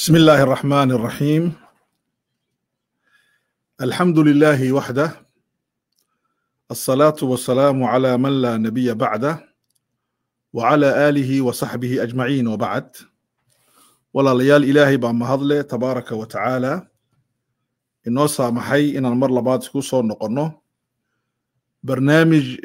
بسم الله الرحمن الرحيم الحمد لله وحده الصلاة والسلام على من لا نبي بعده وعلى آله وصحبه أجمعين وبعد ولا ليال إلهي بأما هضله تبارك وتعالى إنه سامحي إن المر لبعض سكوسو نقنه برنامج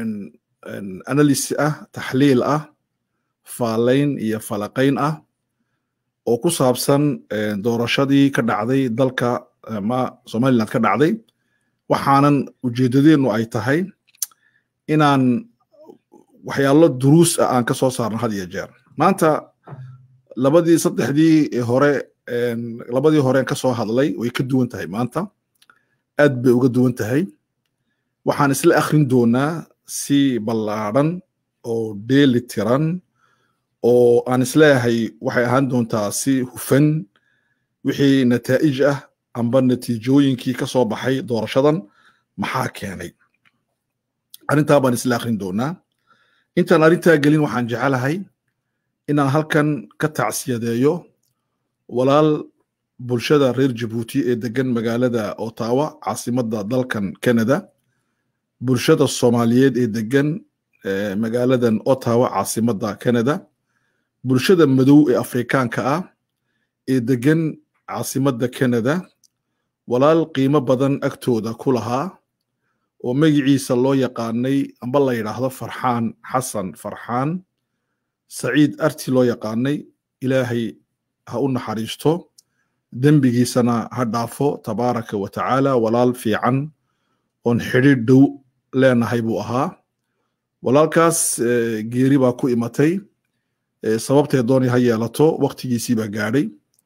أناليس أه تحليل أه فالين إيا فلقين أه oo ku saabsan doorashadii ka dhacday dalka ama somaliland ka dhacday waxaanan ujeedadeenu ay tahay inaan waxyaalo duruus ah aan ka soo saarno had iyo jeer maanta labadii saddexdii hore labadii horeen ka soo hadlay way ka duwan tahay maanta aad bay uga duwan tahay waxaan isla akhrin doonaa si ballaadhan oo dheeli tiran oo aan isleeyahay waxay ahaan doontaa si hufan wixii nataa'ij ah amba natiijooyinkii ka soo baxay doorashadan maxaa keenay arrintaa baan isla akhrin doonaa intaan arrintaa gelin waxaan jecelahay inaan halkan ka tacsiyadeeyo walaal bulshada reer jabuuti ee degan magaalada ottawa caasimadda dalkan canada bulshada soomaaliyeed ee degan magaaladan ottawa caasimadda canada bulshada madow ee afrikaanka ah ee degan caasimadda canada walaal qiimo badan agtooda ku lahaa oo magiciisa loo yaqaanay amba la yidhaahdo farxaan xasan farxaan saciid arti loo yaqaanay ilaahay ha u naxariisto dembigiisana ha dhaafo tabaaraka wa tacaala walaal fiican oon xidhiir dhow leenahay buu ahaa walaalkaas geeri baa ku imatay sababtee dooni ha yeelato waktigiisii baa gaadhay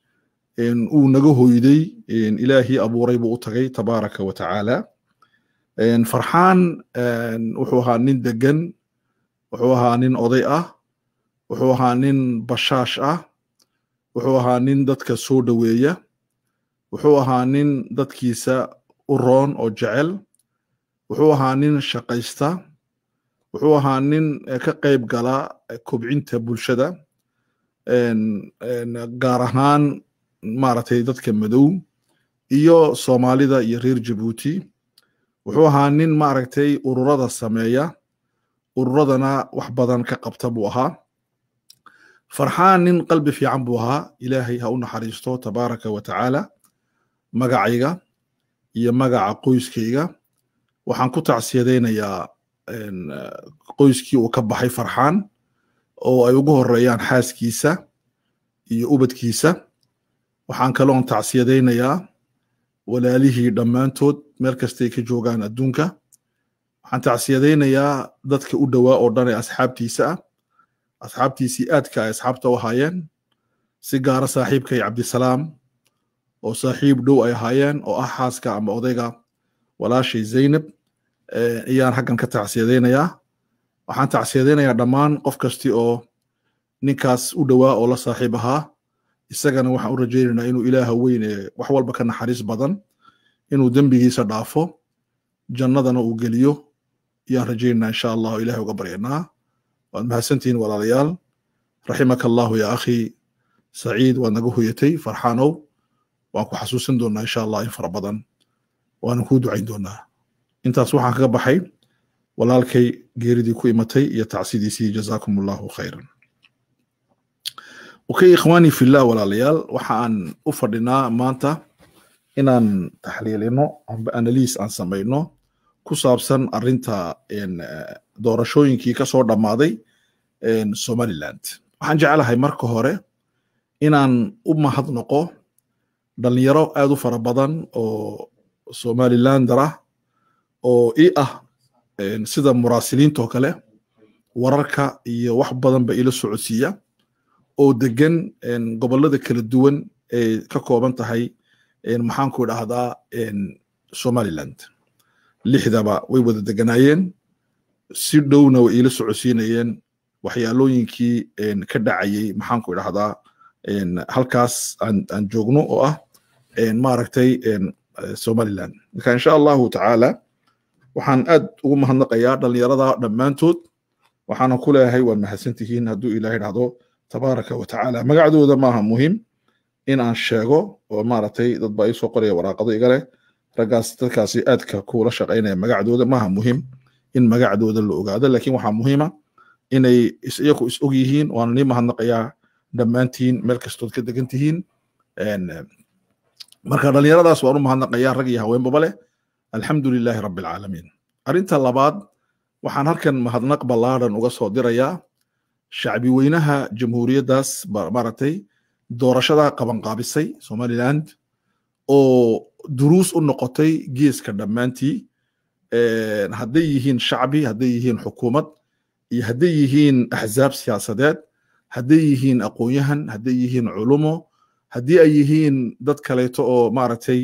uu naga hoyday ilaahii abuuray buu u tagay tabaaraka wa tacaala farxaan wuxuu ahaa nin degan wuxuu ahaa nin oday ah wuxuu ahaa nin bashaash ah wuxuu ahaa nin dadka soo dhoweeya wuxuu ahaa nin dadkiisa u roon oo jecel wuxuu ahaa nin shaqaysta wuxuu ahaa nin ka qayb gala kobcinta bulshada gaar ahaan maaragtay dadka madow iyo soomaalida iyo reer jabuuti wuxuu ahaa nin maaragtay ururada sameeya ururadana wax badan ka qabta buu ahaa farxaan nin qalbi fiican buu ahaa ilaahay ha u naxariisto tabaaraka wa tacaala magacayga iyo magaca qoyskayga waxaan ku tacsiyadaynayaa qoyskii uu ka baxay farxaan oo ay ugu horeeyaan xaaskiisa iyo ubadkiisa waxaan kaloon tacsiyadaynayaa walaalihii dhammaantood meel kastay ka joogaan adduunka waxaan tacsiyadaynayaa dadka u dhowaa oo dhan ee asxaabtiisa ah asxaabtiisii aadka ay asxaabta u ahaayeen si gaara saaxiibkay cabdisalaam oo saaxiib dhow ay ahaayeen oo ah xaaska ama odayga walaashay zaynab ayaan haggan ka tacsiyadaynayaa waxaan tacsiyadaynayaa dhammaan qof kasti oo ninkaas u dhowaa oo la saaxiib ahaa isagana waxaan u rajaynaynaa inuu ilaaha weyn ee wax walba ka naxariis badan inuu dembigiisa dhaafo jannadana uu geliyo ayaan rajaynaynaa insha allahu ilahay uga baryanaa waad mahadsantihiin walaalayaal raximaka allahu ya akhi saciid waad naga hoyatay farxaanow waan ku xasuusin doonaa insha allah in fara badan waana kuu ducayn doonaa intaas waxaan kaga baxay walaalkay geeridii ku imatay iyo tacsidiisii jazaakum allahu khayran okay ikhwaani fillah walaalayaal waxa aan u fadhinaa maanta inaan taxliilino amba analiis aan samayno ku saabsan arrinta doorashooyinkii ka soo dhammaaday somaliland waxaan jeclahay marka hore inaan u mahadnoqo dhalinyaro aad u fara badan oo somalilander ah oo i ah sida muraasiliintoo kale wararka iyo wax badan ba ila socodsiiya oo degan gobollada kala duwan ee ka kooban tahay maxaanku idhaahdaa somaliland lixdaba way wada deganaayeen si dhowna way ila socodsiinayeen waxyaalooyinkii ka dhacayay maxaanku idhaahdaa halkaas aan joogno oo ah maaragtay somaliland marka insha allahu tacaala waxaan aad ugu mahadnaqayaa dhalinyarada dhammaantood waxaana ku leeyahay waad mahadsantihiin hadduu ilahay dhahdo tabaaraka wa tacaala magacdooda maaha muhim in aan sheego oo maaragtay dad baa iisoo qoraya waraaqado iga leh raggaas dadkaasi aadka kuula shaqaynaya magacdooda maaha muhim in magacdooda la ogaado laakiin waxaa muhiima inay iyaku is og yihiin waana nii mahadnaqayaa dhammaantiin meel kastood ka degan tihiin marka dhallinyaradaas waan u mahadnaqayaa rag iyo haweenbaba leh alxamdu lilaahi rabbi alcaalamiin arrinta labaad waxaan halkan mahadnaq ballaadhan uga soo dirayaa shacbi weynaha jamhuuriyaddaas maaragtay doorashada qabanqaabisay somaliland oo duruus u noqotay geeska dhammaantii hadday yihiin shacbi hadday yihiin xukuumad iyo hadday yihiin axzaab siyaasadeed hadday yihiin aqoon-yahan hadday yihiin culumo haddii ay yihiin dad kaleeto oo maaragtay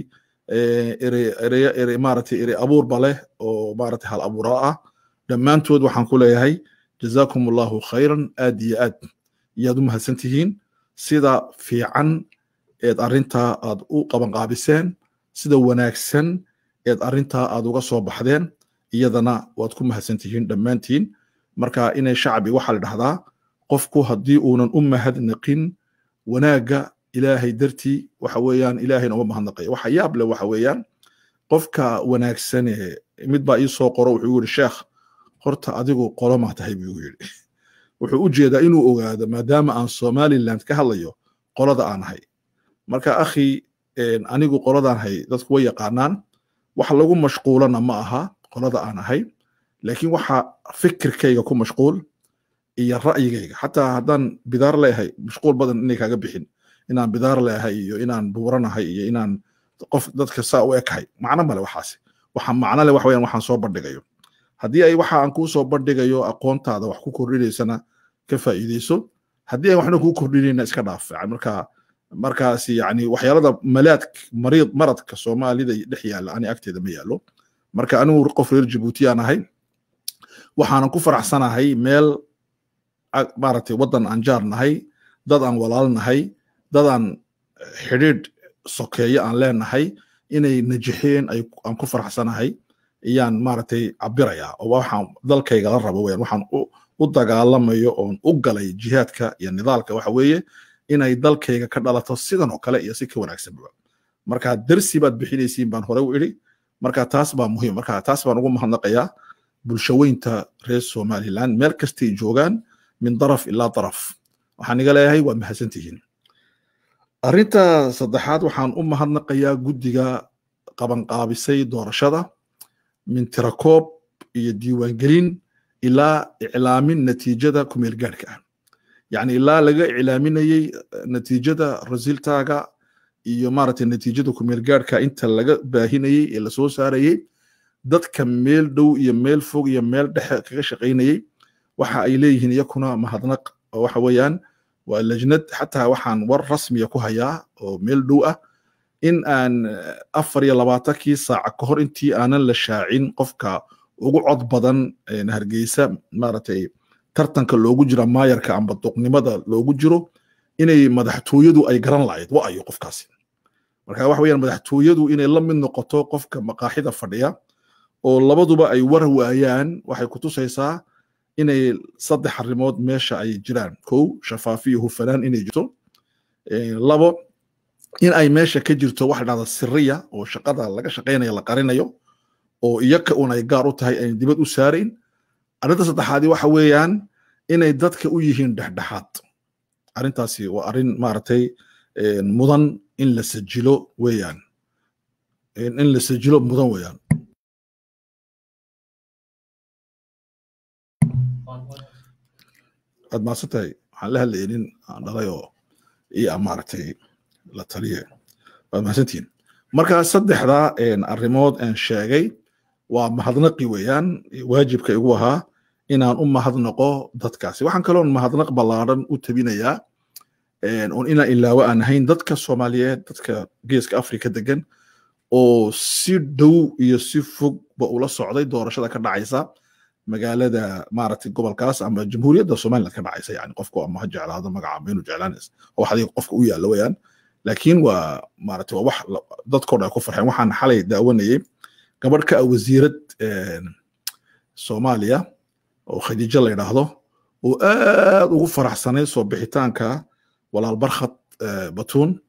maaragtay ere abuurba leh oo maaragtay hal abuura ah dhammaantood waxaan ku leeyahay jazaakum allahu khayran aad iyo aad iyaad u mahadsan tihiin sida fiican eed arrintaa aad u qabanqaabiseen sida wanaagsan eed arrintaa aad uga soo baxdeen iyadana waad ku mahadsan tihiin dhammaantiin marka inay shacbi waxaa la dhahdaa qofku haddii uunan u mahadnaqin wanaagga ilaahay dartii waxa weeyaan ilaahayna uma mahadnaqaya waxa yaab leh waxa weeyaan qofka wanaagsane mid baa ii soo qoro wuxuu yidhi sheekh horta adigu qolomaa tahay buu yidhi wuxuu u jeedaa inuu ogaado maadaama aan somaliland ka hadlayo qolada aan ahay marka akhi anigu qoladaan ahay dadku way yaqaanaan wax lagu mashquulana ma aha qolada aan ahay laakiin waxa fikirkayga ku mashquul iyo ra'yigayga xataa haddaan bidaar leeyahay mashquul badan inay kaaga bixin inaan bidaar leeyahay iyo inaan buuranahay iyo inaan qof dadka saa u ekahay macno male waxaasi waxa macno leh wax weyaan waxaan soo bandhigayo haddii ay waxa aan kuu soo bandhigayo aqoontaada wax ku kordhinaysana ka faa'iideyso haddii aan waxna kuu kordhinayna iska dhaaf marka markaas yani waxyaalada malaad mariid maradka soomaalida dhex yaalla ani agteeda ma yaallo marka anigu qof reer jabuuti aan ahay waxaanan ku faraxsanahay meel maaragtay waddan aan jaar nahay dad aan walaal nahay dad aan xidhiidh sokeeye aan leenahay inay najixeen aan ku faraxsanahay iyaan maaragtay cabirayaa oo waxaan dalkayga la rabo weyaan waxaan u dagaalamayo oon u galay jihaadka iyo nidaalka waxa weeye inay dalkayga ka dhalato sidan oo kale iyo si ka wanaagsanba marka dersi baad bixinaysiin baan hore u idhi marka taas baa muhiim marka taas baan ugu mahadnaqayaa bulshaweynta reer somaliland meel kastay joogaan min daraf ilaa daraf waxaan iga leeyahay waa mahadsantihiin arrinta saddexaad waxaan u mahadnaqayaa guddiga qabanqaabisay doorashada min tirakoob iyo diiwaangelin ilaa iclaamin natiijada kumeel gaadhka ah yacni ilaa laga iclaaminayey natiijada rasiltaaga iyo maaragtay natiijada kumeel gaadhka inta laga baahinayey ee lasoo saarayey dadka meel dhow iyo meel fog iyo meel dhexe kaga shaqaynayey waxa ay leeyihiin iyakuna mahadnaq oo waxa weeyaan waa lajnad xataa waxaan war rasmiya ku hayaa oo meel dhow ah in aan afar iyo labaatankii saaca ka hor intii aanan la shaacin qofka ugu cod badan hargeysa maaragtay tartanka loogu jira maayarka amba duqnimada loogu jiro inay madaxtooyadu ay garan lahayd wa ayo qofkaasi marka waxa weeyaan madaxtooyadu inay la mid noqoto qofka maqaaxida fadhiya oo labaduba ay war waayaan waxay ku tusaysaa inay saddex arrimood meesha ay jiraan kow shafaafiyo hufanaan inay jirto labo in ay meesha ka jirto wax dhahda siriya oo shaqada laga shaqaynayo la qarinayo oo iyaka un ay gaar u tahay ayn dibad u saarayn arrinta saddexaadi waxa weeyaan inay dadka u yihiin dhexdhexaad arrintaasi waa arrin maaragtay mudan in la sajilo weeyaan in la sajilo mudan weeyaan aad maasan tahay waxaan la hadlayay nin aan dhalay oo iyo maaragtay la taliye waad mahadsantihiin marka saddexda arrimood aan sheegay waa mahadnaqi weeyaan waajibka igu ahaa inaan u mahadnaqo dadkaasi waxaan kaloon mahadnaq ballaadhan u tabinayaa oon inaan ilaawo aan ahayn dadka soomaaliyeed dadka geeska afrika degan oo si dhow iyo si fogba ula socday doorashada ka dhacaysa magaalada maaragtay gobolkaas ama jamhuuriyadda somaliland ka dhacaysa yani qofku ama ha jeclaado magaca ama inuu jeclaanays wax adiga qofka u yaalla weeyaan laakiin waa maaragtay waa wax dadkoo dhan ay ku farxeen waxaan xalay daawanayay gabadh ka ah wasiirad soomaaliya oo khadiijo la yidhaahdo oo aad ugu faraxsanay soo bixitaanka walaal barkhad batuun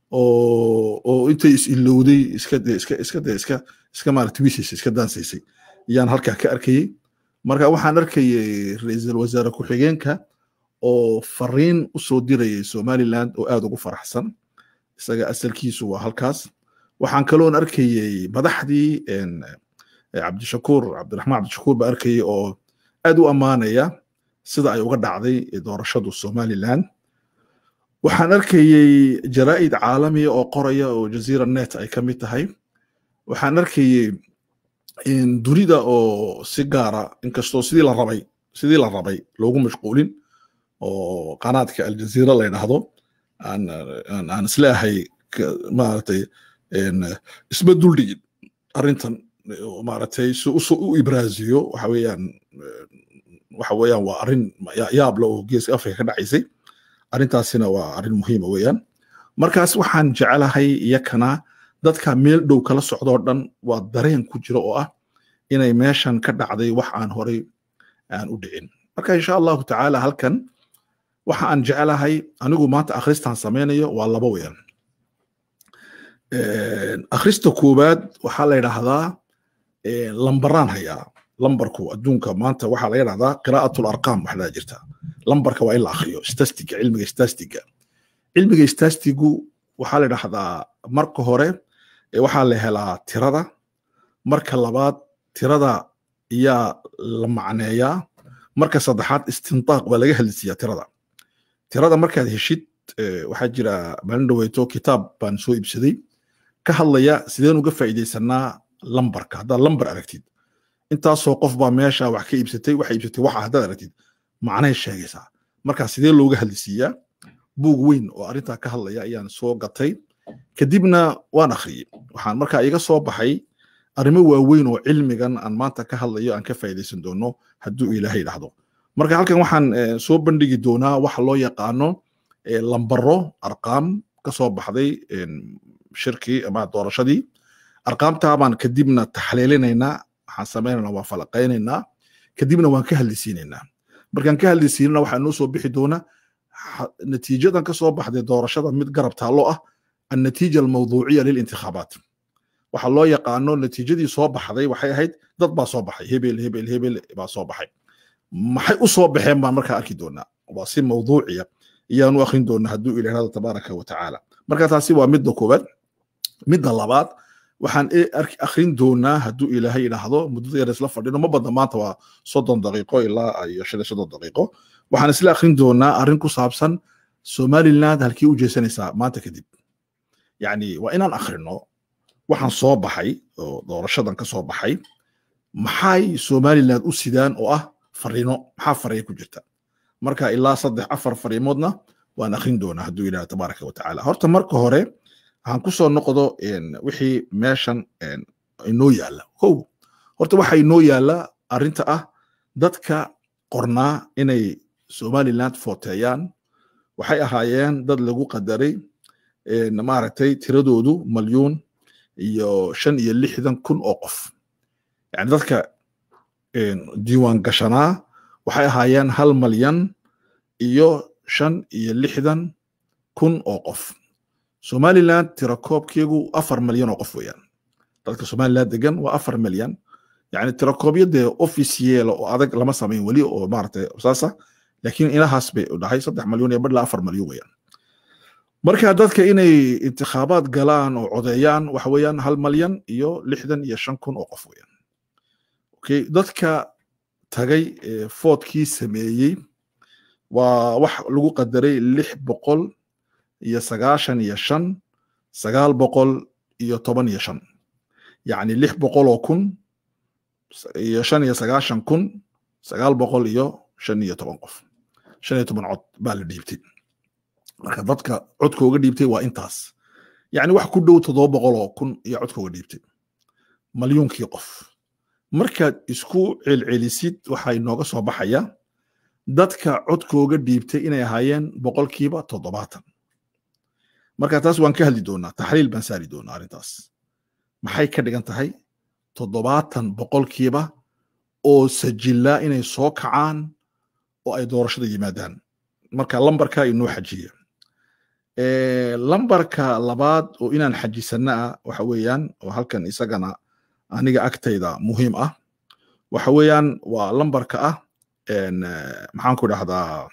oo oo intay is ilowday iska iska iska iska iska maaragtay wishes iska dansaysay ayaan halkaa ka arkayey marka waxaan arkayay ra-iisul wasaare ku-xigeenka oo fariin u soo dirayay somaliland oo aad ugu faraxsan isaga asalkiisu waa halkaas waxaan kaloon arkayey madaxdii cabdishakuur cabdiraxmaan cabdishakuur baa arkayay oo aad u ammaanaya sida ay uga dhacday doorashadu somaliland waxaan arkayey jaraa'id caalamiya oo qoraya oo jazeera net ay ka mid tahay waxaan arkayey dunida oo si gaara inkastoo sidii la rabay sidii la rabay loogu mashquulin oo qanaadka aljazeera la yidhaahdo aan aan isleehay maaragtay isma duldhigin arrintan maaragtay si u ibraaziyo waxa weeyaan waxa weeyaan waa arrin yaabla oo geeska afrika ka dhacaysay arrintaasina waa arrin muhiima weeyaan markaas waxaan jecelahay iyakana dadka meel dhow kala socdoo dhan waa dareen ku jira oo ah inay meeshan ka dhacday wax aan horay aan u dhicin marka insha allahu tacaala halkan waxa aan jecelahay anigu maanta akhristaan samaynayo waa laba weeyaan akhrista koowaad waxaa la yidhaahdaa lambaraan hayaa lambarku adduunka maanta waxaa laga yidhahdaa qiraa'atu larqaam waxdaa jirta lambarka waa in la akhriyo stastiga cilmiga stastiga cilmiga stastigu waxaa la yidhahdaa marka hore waxaa la helaa tirada marka labaad tirada ayaa la macneeyaa marka saddexaad istintaaq baa laga hadlisiiyaa tirada tirada markaad heshid waxaa jira maalin dhaweyto kitaab baan soo iibsaday ka hadlaya sideen uga faa'iidaysanaa lambarka haddaad lambar aragtid intaasoo qof baa meesha wax ka iibsatay waxa iibsatay waxa haddaad aragtid macnay sheegaysaa marka sidee looga hadlisiiyaa buug weyn oo arrintaa ka hadlaya ayaan soo gatay kadibna waan akhriyey waxaan markaa iga soo baxay arrimo waaweyn oo cilmigan aan maanta ka hadlayo aan ka faa'iidaysan doono hadduu ilaahay dhahdo marka halkan waxaan soo bandhigi doonaa waxa loo yaqaano lambaro arqaam ka soo baxday shirkii ama doorashadii arqaamtaa baan kadibna taxliilinaynaa waxaan samaynaynaa waa falaqaynaynaa kadibna waan ka hadlisiinaynaa markaan ka hadlisiinana waxaa noo soo bixi doona natiijadan ka soo baxday doorashada mid garab taallo ah annatiija almawduuciya lilintikhaabaat waxa loo yaqaano natiijadii soo baxday waxay ahayd dad baa soo baxay hebel hebel hebel baa soo baxay maxay u soo baxeen baan markaa arki doonaa waa si mawduuciya ayaanu akhrin doonaa hadduu ilaahada tabaaraka wa tacaala marka taasi waa midda koowaad midda labaad waxaan akhrin doonaa hadduu ilaahay idhaahdo muddada yar isla fadhino ma badna maanta waa soddon daqiiqo ilaa iyo shan iyo soddon daqiiqo waxaan isla akhrin doonaa arrin ku saabsan somaliland halkii u jeesanaysaa maanta kadib yacni waa inaan akhrino waxaan soo baxay oo doorashadan ka soo baxay maxay somaliland u sidaan oo ah fariino maxaa fariya ku jirta marka ilaa saddex afar fariimoodna waan akhrin doonaa hadduu ilaah tabaaraka wa tacaala horta marka hore waxaan ku soo noqdo wixii meeshan inoo yaalla kow horta waxa inoo yaalla arrinta ah dadka qornaa inay somaliland footeeyaan waxay ahaayeen dad lagu qadaray maaragtay tiradoodu malyuun iyo shan iyo lixdan kun oo qof yani dadka diiwaan gashanaa waxay ahaayeen hal malyan iyo shan iyo lixdan kun oo qof somaliland tirakoobkeegu afar malyan oo qof weeyaan dadka somaliland degan waa afar malyan yani tirakoobyo dee officiela oo adag lama samayn weli oo maaragtay saasa laakiin inahaas bay dhahay saddex malyan iyo badla afar malyan weeyaan marka dadka inay intikhaabaad galaan oo codeeyaan waxa weeyaan hal malyan iyo lixdan iyo shan kun oo qof weeyaan okay dadka tagay foodkii sameeyey waa wax lagu qadaray lix boqol iyo sagaashan iyo shan sagaal boqol iyo toban iyo shan yacni lix boqol oo kun iyo shan iyo sagaashan kun sagaal boqol iyo shan iyo toban qof shan iyo toban cod baa la dhiibtay marka dadka codkooga dhiibtay waa intaas yacni wax ku dhow toddoba boqol oo kun iyo codkooga dhiibtay malyuunkii qof markaad isku celcelisid waxaa inooga soo baxaya dadka codkooga dhiibtay inay ahaayeen boqolkiiba toddobaatan marka taas waan ka hadli doonaa taxliil baan saari doonaa arrintaas maxay ka dhigan tahay toddobaatan boqolkiiba oo sajillaa inay soo kacaan oo ay doorashada yimaadaan marka lambarka inoo xajiya lambarka labaad oo inaan xajisanno ah waxa weeyaan oo halkan isagana aniga agtayda muhiim ah waxa weeyaan waa lambarka ah maxaan ku idhahdaa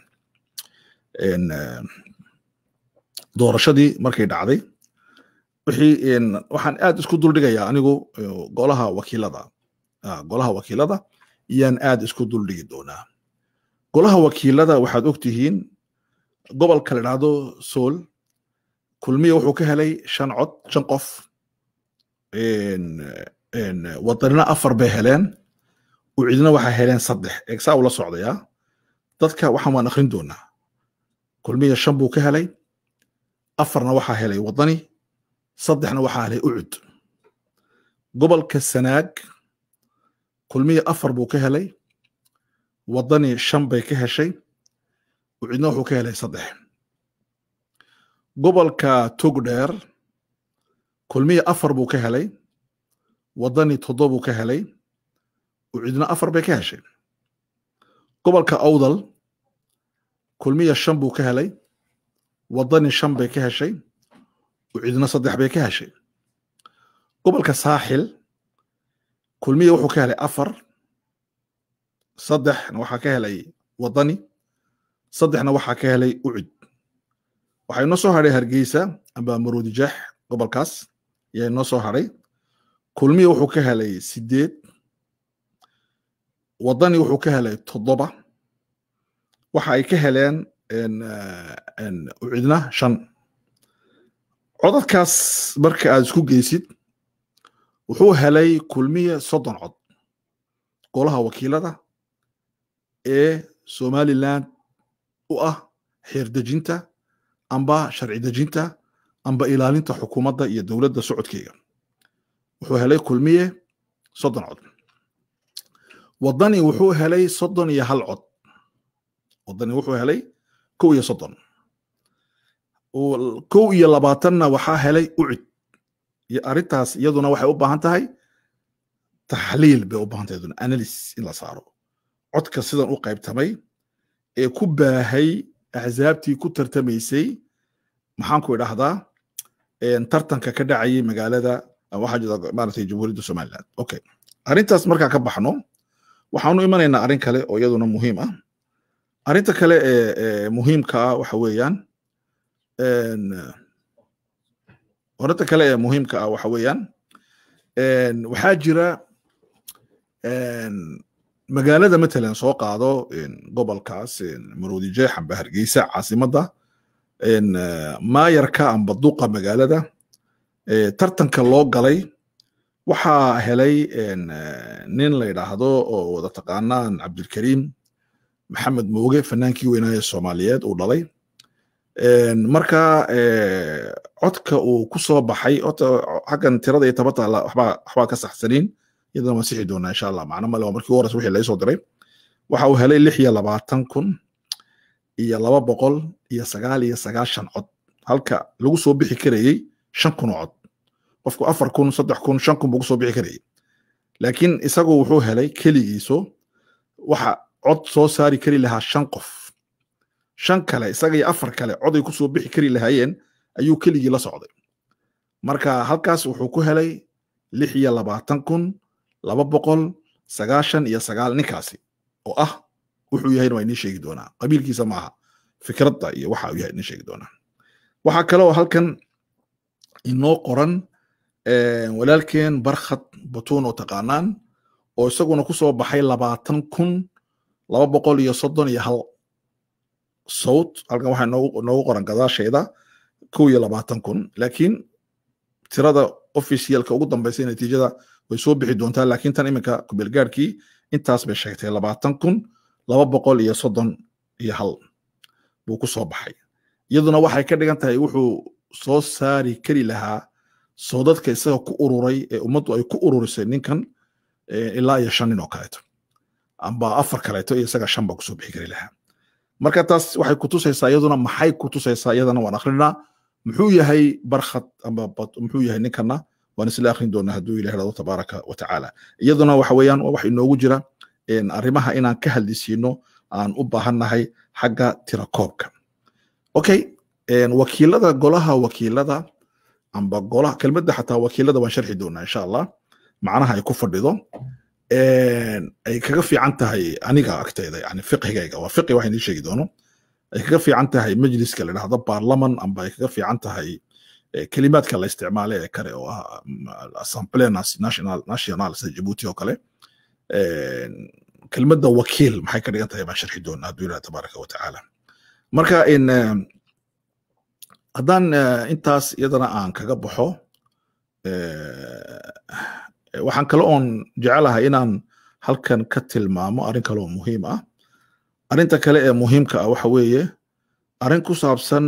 doorashadii markay dhacday wixii waxaan aad isku duldhigayaa anigu golaha wakiilada golaha wakiilada iyaan aad isku duldhigi doonaa golaha wakiilada waxaad og tihiin gobolka la idhahdo sool kulmiya wuxuu ka helay shan cod shan qof wadanina afar bay heleen ucidna waxaa heleen saddex eegsaa ula socdayaa dadka waxaan waan akrin doonaa kulmiya shan buu ka helay afarna waxaa helay wadani saddexna waxaa helay ucud gobolka sanaag kulmiya afar buu ka helay wadani shan bay ka heshay ucidna wuxuu ka helay saddex gobolka togdheer kulmiya afar buu ka helay wadani toddobuu ka helay ucidna afar bay ka heshay gobolka awdal kulmiya shan buu ka helay wadani shan bay ka heshay ucidna saddex bay ka heshay gobolka saaxil kulmiya wuxuu ka helay afar saddexna waxaa ka helay wadani saddexna waxaa ka helay ucid waxaa inoo soo hadhay hargeysa amba maroodijeex gobolkaas ayaa inoo soo hadhay kulmiya wuxuu ka helay sideed wadani wuxuu ka helay toddoba waxa ay ka heleen ucidna shan codadkaas marka aad isku geysid wuxuu helay kulmiya soddon cod golaha wakiilada ee somaliland u ah xeerdejinta amba sharci dejinta amba ilaalinta xukuumadda iyo dowladda socodkeyga wuxuu helay kulmiye soddon cod wadani wuxuu helay soddon iyo hal cod wadani wuxuu helay kow iyo soddon kow iyo labaatanna waxaa helay ucid iyo arrintaas iyaduna waxay u baahan tahay taxliil bay u baahan tahay iyaduna analysis in la saaro codka sidan u qaybtamay ee ku baahay axsaabtii ku tartamaysay maxaan ku idhahdaa tartanka ka dhacayay magaalada waxaa jira maaragtay jamhuuriyadda somaliland okay arrintaas markaa ka baxno waxaanu imanaynaa arrin kale oo iyaduna muhiim ah arrinta kale ee muhiimka ah waxa weeyaan arrinta kale ee muhiimka ah waxa weeyaan waxaa jira magaalada matalan soo qaado gobolkaas maroodijeex amba hargeysa caasimadda maayarka amba duqa magaalada tartanka loo galay waxaa helay nin la yidhaahdo oo wada taqaanaan cabdilkariim maxamed mooge fanaankii weynaaye soomaaliyeed uu dhalay marka codka uu ku soo baxay xaggan tirada iyo tabata waxbaa ka saxsaniin iyadana waan sixi doonaa insha allah macno male waa markii u horeysa wixii laga soo diray waxa uu helay lix iyo labaatan kun iyo laba boqol iyo sagaal iyo sagaashan cod halka lagu soo bixi karayey shan kun oo cod qofku afar kun saddex kun shan kun buu kusoo bixi karayey laakiin isagu wuxuu helay keligiiso waxa cod soo saari kari lahaa shan qof shan kale isaga iyo afar kale coday kusoo bixi kari lahaayeen ayuu keligii la socday marka halkaas wuxuu ku helay lix iyo labaatan kun laba boqol sagaashan iyo sagaal ninkaasi oo ah wuxuu yahayna waa inii sheegi doonaa qabiilkiisa maaha fikradda iyo waxa uu yahay inii sheegi doonaa waxaa kale oo halkan inoo qoran walaalkeen barkhad batuun oo taqaanaan oo isaguna ku soo baxay labaatan kun laba boqol iyo soddon iyo hal sawt halkan waxaa noogu qoran gadaasheeda kow iyo labaatan kun laakiin tirada officialka ugu dambaysa natiijada way soo bixi doontaa laakiin tan iminka kubelgaarkii intaas bay sheegtay labaatan kun laba boqol iyo soddon iyo hal buu ku soo baxay iyaduna waxay ka dhigan tahay wuxuu soo saari kari lahaa soodadka isaga ku ururay ee ummaddu ay ku ururisay ninkan ilaa iyo shan nin oo kaleeto amba afar kaleeto iyo isaga shan baa kusoo bixi kari lahaa marka taas waxay kutusaysaa iyaduna maxay kutusaysaa iyadana waan akrinaa muxuu yahay barkhad amba muxuu yahay ninkana waan isla akrin doonaa hadduu ilah hado tabaaraka wa tacaala iyaduna waxa weeyaan wax inoogu jira arrimaha inaan ka hadlisiino aan u baahannahay xagga tirakoobka okay wakiilada golaha wakiilada amba golaha kelmadda xataa wakiilada waan sharxi doonaa insha allah macnaha ay ku fadhido ay kaga fiican tahay aniga agteyda yani fiqhigayga waa fiqi waxaan ii sheegi doono ay kaga fiican tahay majliska la dhahdo baarlaman amba ay kaga fiican tahay kelimaadka la isticmaale ee kale oo ah assemble national national sida jabuuti oo kale kelmadda wakiil maxay ka dhigan tahay baan sharxi doonaa hadduu ilaha tabaaraka wa tacaala marka in haddaan intaas iyadana aan kaga baxo waxaan kale oon jecelahay inaan halkan ka tilmaamo arrin kale oo muhiim ah arrinta kale ee muhiimka ah waxa weeye arrin ku saabsan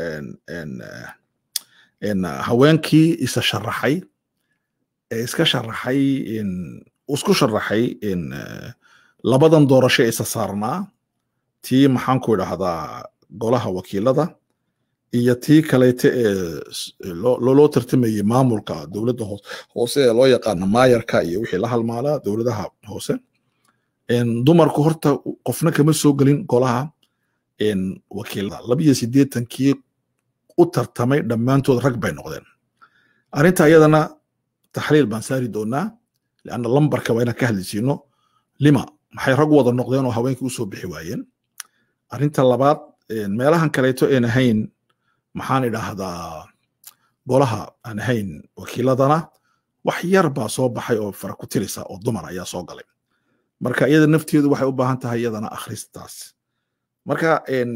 haweenkii isa sharaxay ee iska sharaxay isku sharaxay labadan doorasho isa saarnaa tii maxaan ku idhahdaa golaha wakiilada iyo tii kaleyte ee loo tartamayey maamulka dowladda hoose ee loo yaqaano maayarka iyo wixii la halmaalaa dowladaha hoose dumarku horta qofna kama soo gelin golaha wakiilada labiyo siddeetankii u tartamay dhammaantood rag bay noqdeen arrinta iyadana taxliil baan saari doonaa lianna lambarka waa inaan ka hadlisiino lima maxay rag wada noqdeen oo haweenkii usoo bixi waayeen arrinta labaad meelahan kaleeto een ahayn maxaan idhaahdaa golaha aan ahayn wakiiladana wax yar baa soo baxay oo fara ku tirisa oo dumar ayaa soo galay marka iyada nafteedu waxay u baahan tahay iyadana akhristaas marka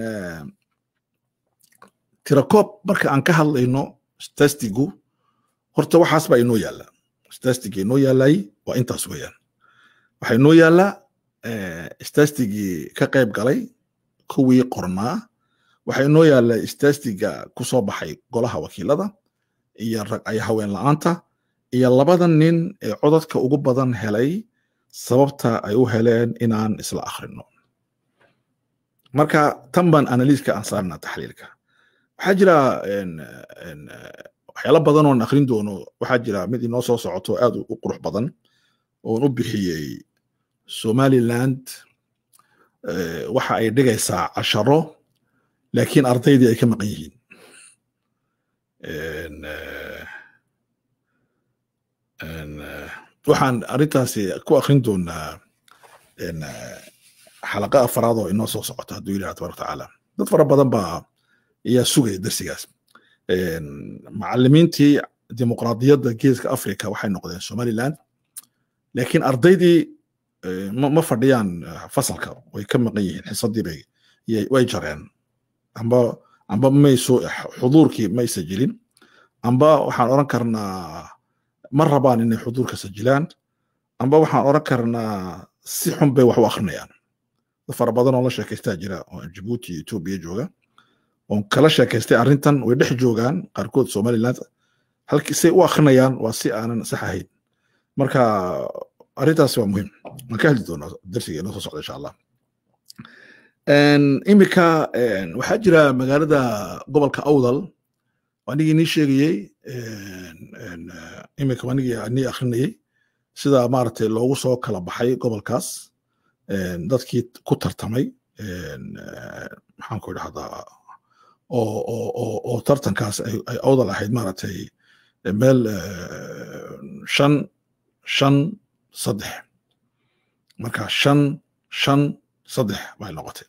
tirakoob marka aan ka hadlayno stastigu horta waxaas baa inoo yaalla stastiga inoo yaallay waa intaas weeyaan waxaa inoo yaallaa stastigii ka qayb galay kuwii qornaa waxaa inoo yaalla stastiga ku soo baxay golaha wakiilada iyo ay haween la'aanta iyo labada nin ee codadka ugu badan helay sababta ay u heleen inaan isla akhrino marka tan baan analiiska aan saarnaa taxliilka waxaa jira waxyaalo badan oon akhrin doono waxaa jira mid inoo soo socoto aad u qurux badan oon u bixiyey somaliland waxa ay dhigaysaa casharo laakiin ardaydii ay ka maqan yihiin waxaan arrintaasi ku akrin doonaa xalaqa afaraad oo inoo soo socota hadduu ilaha tabaraka tacaala dad fara badan baa ayaa sugaya darsigaas macalimiintii dimuqraadiyadda geeska africa waxay noqdeen somaliland laakiin ardaydii ma fadhiyaan fasalka way ka maqan yihiin xisadii bay way jareen amba amba mayso xuduurkii may sajilin amba waxaan oran karnaa ma rabaan inay xuduurka sajilaan amba waxaan oran karnaa si xun bay wax u akrinayaan dad fara badan oo la sheekaystaa jira oo jibuuti etoobiya jooga oon kala sheekaystay arrintan way dhex joogaan qaarkood somaliland halkii say u akrinayaan waa si aanan sax ahayn marka arrintaas waa muhiim waan ka hadli doonaa darsiga inoo soo socda insha allah imika waxaa jira magaalada gobolka awdal anigii nii sheegayey imika anigii nii akrinayey sida maaragtay loogu soo kala baxay gobolkaas dadkii ku tartamay maxaan ku idhahdaa oo tartankaas ay awdal ahayd maaragtay meel shan shan saddex marka shan shan saddex bay noqotay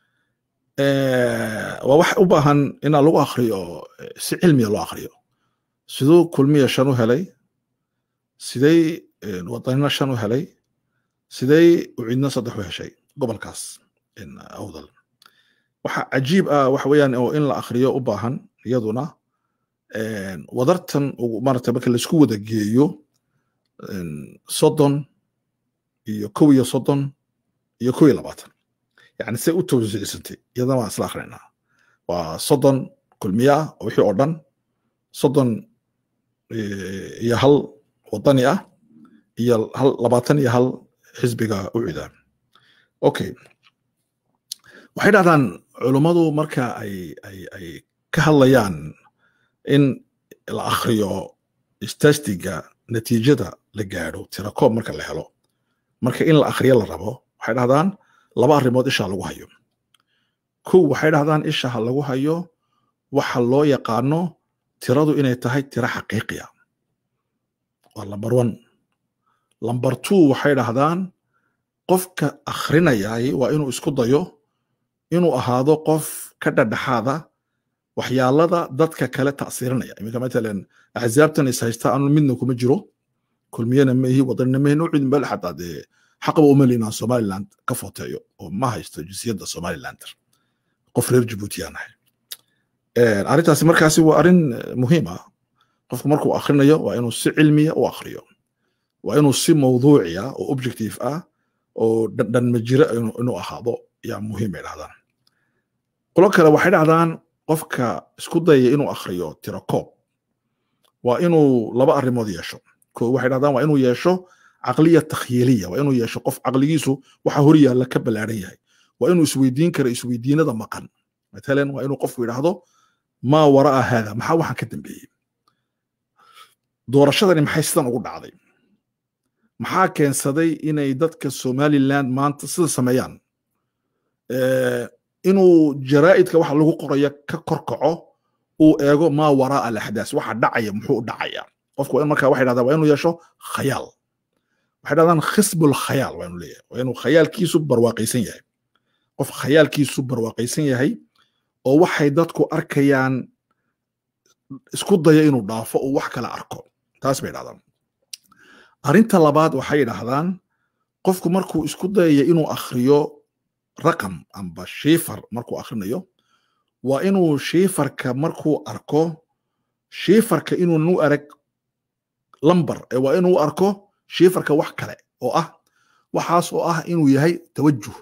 waa wax u baahan inaa lagu akriyo si cilmiya loo akriyo siduu kulmiya shan u helay sidey wadanina shan u helay sidey ucidna saddex u heshay gobolkaas awdal waxa cajiib ah waxa weeyaan oo in la akriyo u baahan iyaduna wadartan maarata marka laisku wada geeyo soddon iyo kow iyo soddon iyo kow iyo labaatan yani say u tawsiicsantay iyadana waan isla akrinaynaa waa soddon kulmiya ah wixii oo dhan soddon iyo hal wadani ah iyo hal labaatan iyo hal xisbiga u cida okay waxay dhahdaan culummadu marka ay ay ay ka hadlayaan in la akhriyo stastiga natiijada la gaadho tirakoob marka la helo marka in la akhriyo la rabo waxay dhahdaan laba arrimood isha lagu hayo kow waxay dhahdaan isha ha lagu hayo waxa loo yaqaano tiradu inay tahay tiro xaqiiqiya waa lamber one lamber two waxay dhahdaan qofka akhrinayay waa inuu isku dayo inuu ahaado qof ka dhadhaxaada waxyaalada dadka kale ta'siirinaya iminka matalan axzaabtan is haysta anu midna kuma jiro kulmiyana maihi wadanina maihi nuucid meel xataa dee xaqaba uma leynaan somaliland ka footeeyo oo ma haysto jinsiyadda somalilander qof reer jabuuti aan ahay arrintaasi markaasi waa arrin muhiim ah qofku markuu akhrinayo waa inuu si cilmiya u akhriyo waa inuu si mawduuciya oo objective ah oo dhandhanma jira inuu ahaado yaa muhiim ay dhahdaan qolo kale waxay dhahdaan qofka isku dayaya inuu akhriyo tirakoob waa inuu laba arrimood yeesho ko waxay dhahdaan waa inuu yeesho caqliya takhyiiliya waa inuu yeesho qof caqligiisu waxa hor yaalla ka ballaaran yahay waa inuu isweydiin karo isweydiinada maqan matalan waa inuu qofku yidhaahdo maa waraa haada maxaa waxaan ka dambeeyey doorashadani maxay sidan ugu dhacday maxaa keensaday inay dadka somaliland maanta sida sameeyaan inuu jaraa'idka waxa lagu qoraya ka korkaco uu eego maa waraa alaxdaas waxa dhacaya muxuu dhacaya qofku waa markaa waxay dhahdaan waa inuu yeesho khayaal waxay dhahdaan khisbul khayaal waa inuu leeyahay waa inuu khayaalkiisu barwaaqaysan yahay qof khayaalkiisu barwaaqaysan yahay oo waxay dadku arkayaan isku daya inuu dhaafo uu wax kala arko taas bay dhahdaan arrinta labaad waxay dhahdaan qofku markuu isku dayaya inuu akhriyo raqam amba shiifar markuu akhrinayo waa inuu shiifarka markuu arko shiifarka inuunan u arag lambar ee waa inuu arko shiifarka wax kale oo ah waxaas oo ah inuu yahay tawajuh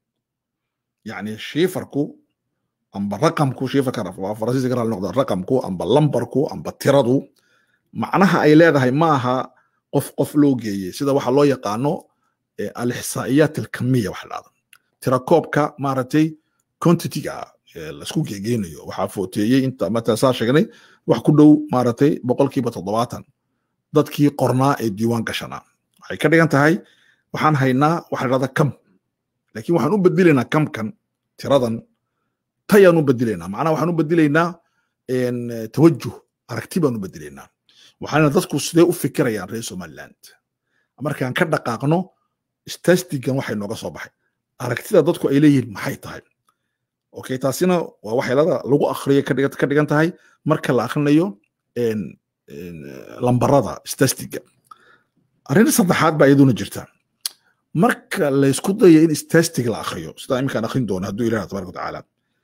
yacni shiifarku amba raqamku shiifarka faransiiska ka noqda raqamku amba lambarku amba tiradu macnaha ay leedahay ma aha qof qof loo geeyey sida waxa loo yaqaano alixsaa'iyaat alkamiya waxa dhahda tirakoobka maaragtay quantitiga laisku geegeynayo waxaa footeeyey inta mata saa sheegnay wax ku dhow maaragtay boqolkiiba toddobaatan dadkii qornaa ee diiwaan gashanaa waxay ka dhigan tahay waxaan haynaa waxa dhahda kam laakiin waxaan u bedelaynaa kamkan tiradan tayaan u bedelaynaa macnaha waxaan u bedelaynaa tawajuh aragti baan u bedelaynaa waxaana dadku sidee u fikirayaan reer somaliland markaan ka dhaqaaqno stastigan waxay nooga soo baxay aragtida dadku ay leeyihiin maxay tahay okay taasina waa waxyeelada lagu akhriyo ka dhigan tahay marka la akhrinayo lambarada stastiga arrin saddexaad baa iyaduna jirta marka laysku dayo in stastig la akhriyo sidaa iminkaan akhrin doono hadduu ilaah tabaraka watacaala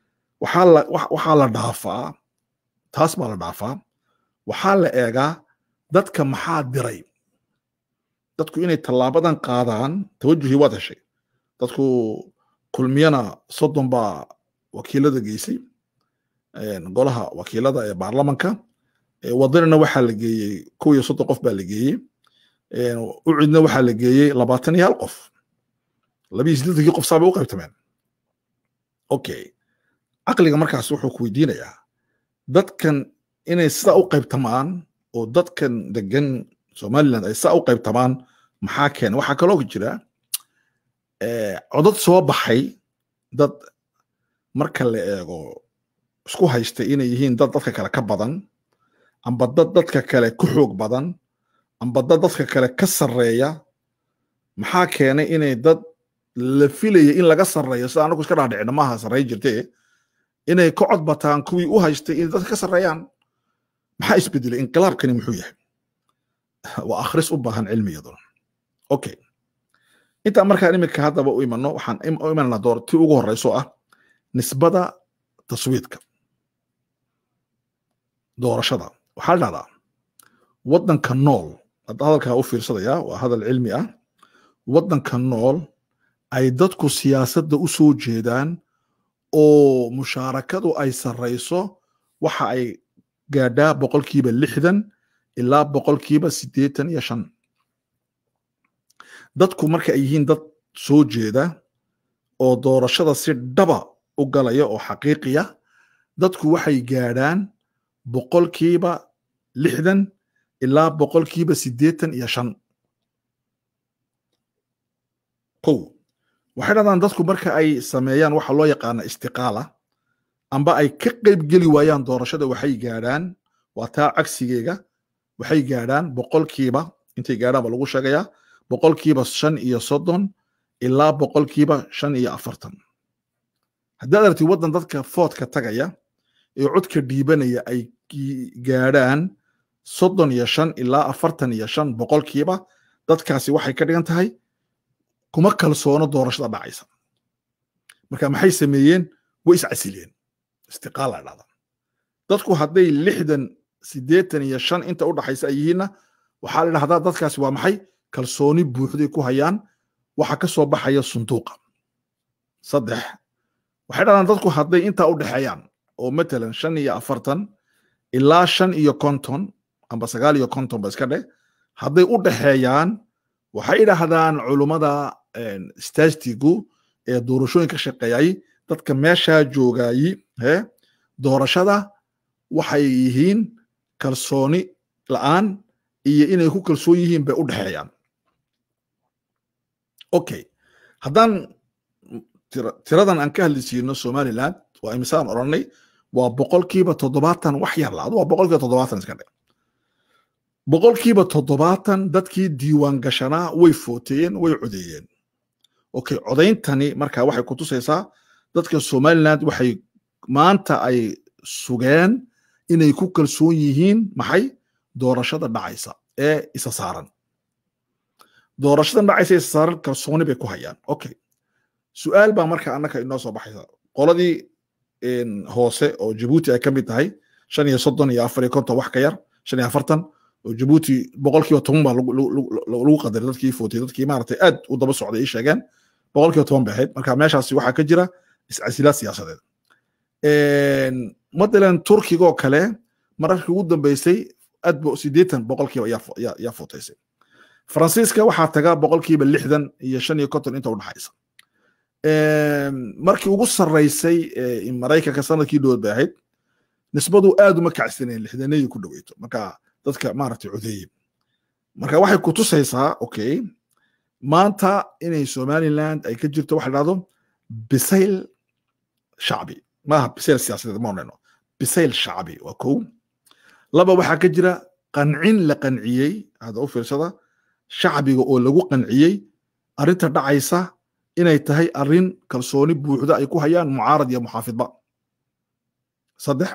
waxaa la dhaafaa taas baa la dhaafaa waxaa la eegaa dadka maxaa diray dadku inay tallaabadan qaadaan tawajuhii waad heshay dadku kulmiyana soddon baa wakiilada geysay golaha wakiilada ee baarlamanka wadanina waxaa la geeyey kow iyo soddon qof baa la geeyey ucidna waxaa la geeyey labaatan iyo hal qof labiyo siddeetankii qof saabay u qaybtameen okay caqliga markaas wuxuu ku weydiinayaa dadkan inay sidaa u qaybtamaan oo dadkan degan somaliland ay sidaa u qaybtamaan maxaa keena waxaa kaloo jira codad soo baxay dad marka la eego isku haystay inay yihiin dad dadka kale ka badan amba dad dadka kale ku xoog badan amba dad dadka kale ka sarreeya maxaa keenay inay dad la filaya in laga sarreeyo sida anagu iska dhaadhicina maaha sarreey jirtee inay ka cod bataan kuwii u haystay inay dadka ka sarreeyaan maxaa isbedelay inqilaabkani muxuu yahay waa akhris u baahan cilmiyaduna okay intaan markaan iminka haddaba u imano waxaan u imananaa door tii ugu horeyso ah nisbada taswiidka doorashada waxaa la dhahdaa waddanka nool hadda hadalkaa u fiirsadaya waa hadal cilmi ah waddanka nool ay dadku siyaasadda u soo jeedaan oo mushaarakadu ay sarrayso waxa ay gaadhaa boqolkiiba lixdan ilaa boqolkiiba siddeetan iyo shan dadku marka ay yihiin dad soo jeeda oo doorashada si dhaba u galaya oo xaqiiqiya dadku waxay gaadhaan boqolkiiba lixdan ilaa boqolkiiba siddeetan iyo shan kow waxay dhahdaan dadku marka ay sameeyaan waxa loo yaqaana istiqaala amba ay ka qaybgeli waayaan doorashada waxay gaadhaan waa taa cagsigeega waxay gaadhaan boqolkiiba intay gaadhaan ba lagu sheegayaa boqolkiiba shan iyo soddon ilaa boqolkiiba shan iyo afartan haddaad aragtid waddan dadka foodka tagaya ee codka dhiibanaya ay gaadhaan soddon iyo shan ilaa afartan iyo shan boqolkiiba dadkaasi waxay ka dhigan tahay kuma kalsoono doorashada dhacaysa marka maxay sameeyeen way iscasileen istiqaala dhacda dadku hadday lixdan siddeetan iyo shan inta u dhaxaysa ay yihiinna waxaa la dhahdaa dadkaasi waa maxay kalsooni buuxday ku hayaan waxa ka soo baxaya sunduuqa saddex waxay dhahdaan dadku hadday intaa u dhexeeyaan oo matalan shan iyo afartan ilaa shan iyo konton amba sagaal iyo konton ba iska dheh hadday u dhexeeyaan waxay dhahdaan culummada statigu ee doorashooyin ka shaqeeyay dadka meeshaa joogayi he doorashada waxay yihiin kalsooni la'aan iyo inay ku kalsoon yihiin bay u dhexeeyaan okay haddaan tiradan aan ka hadli siino somaliland waa imisaan odhanay waa boqolkiiba toddobaatan wax yar la adu waa boqolkiiba toddobaatan iska dhe boqolkiiba toddobaatan dadkii diiwaan gashanaa way footeeyeen way codeeyeen okay codayntani marka waxay ku tusaysaa dadka somaliland waxay maanta ay sugeen inay ku kalsoon yihiin maxay doorashada dhacaysa ee isa saaran doorashadan dhacaysa isa saaran kalsooni bay ku hayaan okay su-aal baa marka annaka inoo soo baxaysa qoladii hoose oo jabuuti ay ka mid tahay shan iyo soddon iyo afar iyo konton wax ka yar shan iyo afartan oo jabuuti boqolkiiba toban baa lagu qadaray dadkii footay dadkii maaragtay aad u daba socday ii sheegeen boqolkiiba toban bay ahayd marka meeshaasi waxaa ka jira iscasilaad siyaasadeed matalan turkigoo kale mararkii ugu dambeysay aad bo siddeetan boqolkiiba yaa footaysay faransiiska waxaa taga boqolkiiba lixdan iyo shan iyo konton inta u dhaxaysa markii ugu sarraysay maraykanka sanadkii dhowood bay ahayd nisbadu aad uma kacsaneen lixdanadii ku dhoweyto marka dadka maaragtay codeeye marka waxay ku tusaysaa okay maanta inay somaliland ay ka jirto waxa dhahdo bisayl shacbi maaha bisayl siyaasadeed ma odhano bisayl shacbi waa kow laba waxaa ka jira qancin la qanciyey hadda u fiirsada shacbiga oo lagu qanciyey arrinta dhacaysa inay tahay arrin kalsooni buuxda ay ku hayaan mucaarad iyo muxaafidba saddex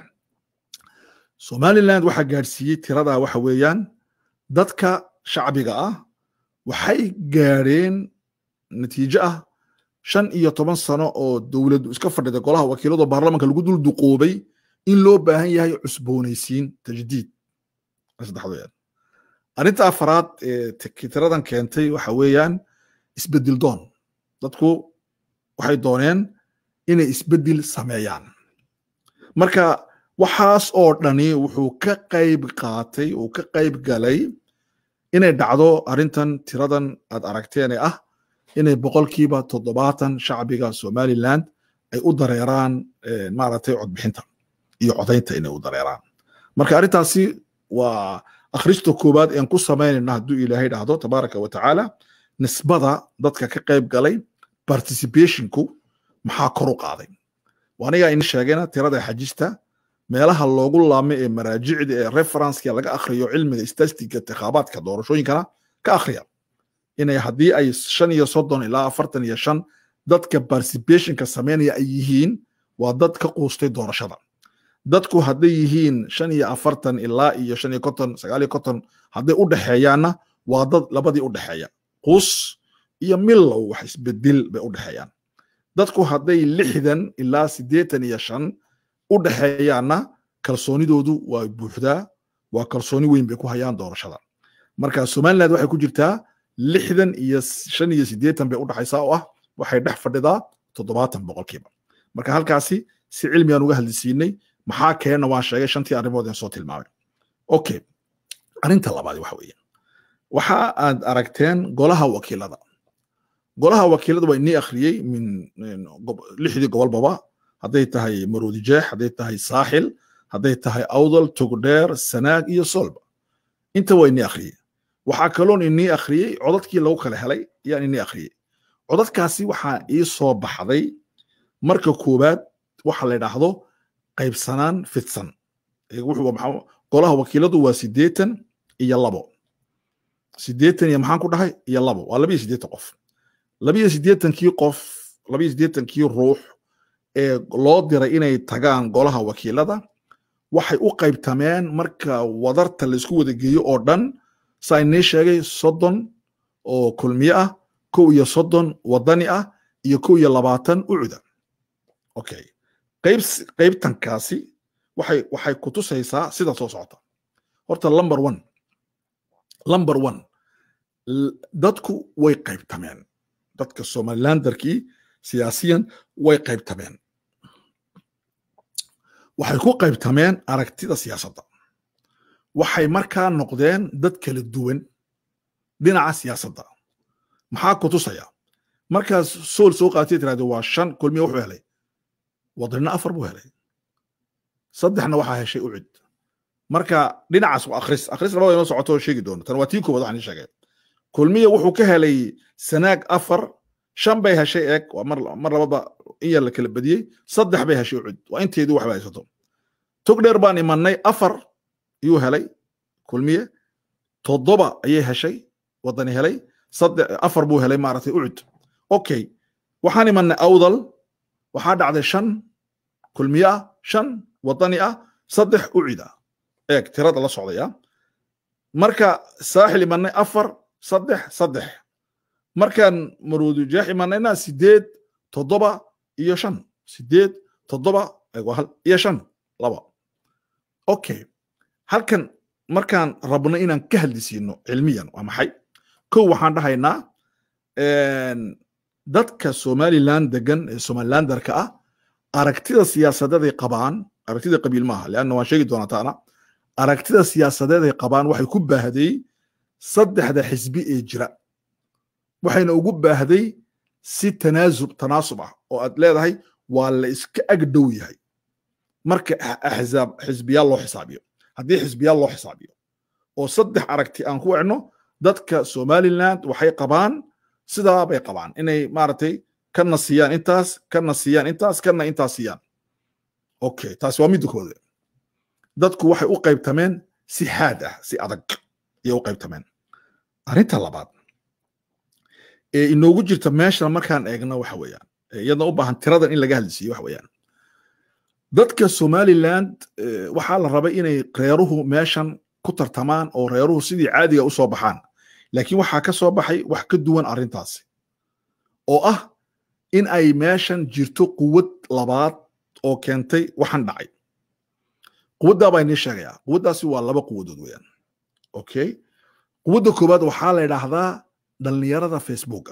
somaliland waxaa gaadhsiiyey tiradaa waxa weeyaan dadka shacbiga ah waxay gaadheen natiijo ah shan iyo toban sano oo dowladdu iska fadhida golaha wakiilado baarlamanka lagu dul duqoobay in loo baahan yahay cusboonaysiin tajdiid saddexdood arrinta afaraad ee tiradan keentay waxa weeyaan isbedel doon dadku waxay dooneen inay isbedel sameeyaan marka waxaas oo dhani wuxuu ka qayb qaatay uu ka qayb galay inay dhacdo arrintan tiradan aad aragteen ee ah inay boqolkiiba toddobaatan shacbiga somaliland ay u dareeraan maaragtay codbixinta iyo codaynta inay u dareeraan marka arrintaasi waa akhrista koowaad een ku samaynayna hadduu ilaahay dhahdo tabaaraka wa tacaala nisbada dadka ka qayb galay participationku maxaa kor u qaaday anigaa in sheegayna tirada xajista meelaha loogu laamay ee maraajicda ee referenceka laga akhriyo cilmiga statistiga intikhaabaadka doorashooyinkana ka akhriya inay haddii ay shan iyo soddon ilaa afartan iyo shan dadka participationka sameynaya ay yihiin waa dad ka quustay doorashada dadku hadday yihiin shan iyo afartan ilaa iyo shan iyo konton sagaal iyo konton hadday u dhexeeyaanna waa dad labadii u dhexeeya quus iyo milow wax isbedel bay u dhexeeyaan dadku hadday lixdan ilaa siddeetan iyo shan u dhexeeyaanna kalsoonidoodu waa buuxdaa waa kalsooni weyn bay ku hayaan doorashada marka somaliland waxay ku jirtaa lixdan iyo shan iyo siddeetan bay u dhexaysaa oo ah waxay dhex fadhidaa toddobaatan boqolkiiba marka halkaasi si cilmigaan uga hadlisiinay maxaa keenna waan sheegay shantii arrimood aan soo tilmaamay okay arrinta labaad waxa weeye waxa aad aragteen golaha wakiilada golaha wakiilada waa inii akhriyey min lixdii gobolbaba hadday tahay maroodi jeex hadday tahay saaxil hadday tahay awdal togdheer sanaag iyo solba inta waa inii akhriyey waxaa kaloon inii akhriyey codadkii lagu kala helay ayaan inii akhriyey codadkaasi waxaa ii soo baxday marka koowaad waxa la yidhaahdo qaybsanaan fidsan golaha wakiiladu waa siddeetan iyo labo siddeetan iyo maxaan ku dhahay iyo labo waa labiyo siddeetan qof labiyo siddeetankii qof labiyo siddeetankii ruux ee loo diray inay tagaan golaha wakiilada waxay u qaybtameen marka wadarta laisku wada geeyo oo dhan saa inii sheegay soddon oo kulmiye ah kow iyo soddon wadani ah iyo kow iyo labaatan ucuda okay qayb qaybtankaasi waxay waxay ku tusaysaa sida soo socota horta number one number one dadku way qaybtameen dadka somalilandarkii siyaasiyan way qaybtameen waxay ku qaybtameen aragtida siyaasadda waxay markaa noqdeen dad kala duwan dhinaca siyaasadda maxaa ku tusaya markaas sool soo qaatay tirahdo waa shan kulmiya wuxuu helay wadanina afar buu helay saddexna waxaa heshay ucid marka dhinacaas waa akhris akhris labada inoo socoto sheegi doono tan waa tii koowaad waxaan ii sheegay kulmiya wuxuu ka helay sanaag afar shan bay heshay eeg waa mar mar lababa in yar la kala badiyey saddex bay heshay ucid waa inteedii waxba haysato tog dheer baan imanay afar iyuu helay kulmiye toddoba ayay heshay wadani helay saddex afar buu helay maaragtay ucud okay waxaan imanay awdal waxaa dhacday shan kulmiye ah shan wadani ah saddex ucid ah eeg tirada la socdaya marka saaxil imanay afar saddex saddex markaan maruudu jeex imanayna sideed toddoba iyo shan sideed toddoba iyo shan laba okay halkan markaan rabno inaan ka hadlisiino cilmiyan waa maxay kow waxaan dhahaynaa dadka somaliland degan ee somalilandarka ah aragtida siyaasadeeday qabaan aragtida qabiil maaha leanna waan sheegi doonaa taana aragtida siyaasadeeday qabaan waxay ku baahday saddexda xisbi ee jira waxayna ugu baahday si tanaasub tanaasub ah oo aad leedahay waa la iska ag dhow yahay marka axzaab xisbiyaal loo xisaabiyo haddii xisbiyaal loo xisaabiyo oo saddex aragti aan ku wecno dadka somaliland waxay qabaan sidaa bay qabaan inay maaragtay kana siiyaan intaas kana siiyaan intaas kana intaas siiyaan okay taasi waa midda koode dadku waxay u qaybtameen si xaad ah si adag ayay u qaybtameen arrinta labaad ee inoogu jirta meeshan markaan eegno waxa weeyaan iyadna u baahan tiradan in laga hadlisiiyo waxa weeyaan dadka somaliland waxaa la rabay inay reeruhu meeshan ku tartamaan oo reeruhu sidii caadiga u soo baxaan laakiin waxaa ka soo baxay wax ka duwan arrintaasi oo ah in ay meeshan jirto quwad labaad oo keentay waxan dhacay quwaddaa baa inii sheegayaa quwaddaasi waa laba quwadood weeyaan okay quwadda koowaad waxaa la yidhaahdaa dhallinyarada facebooka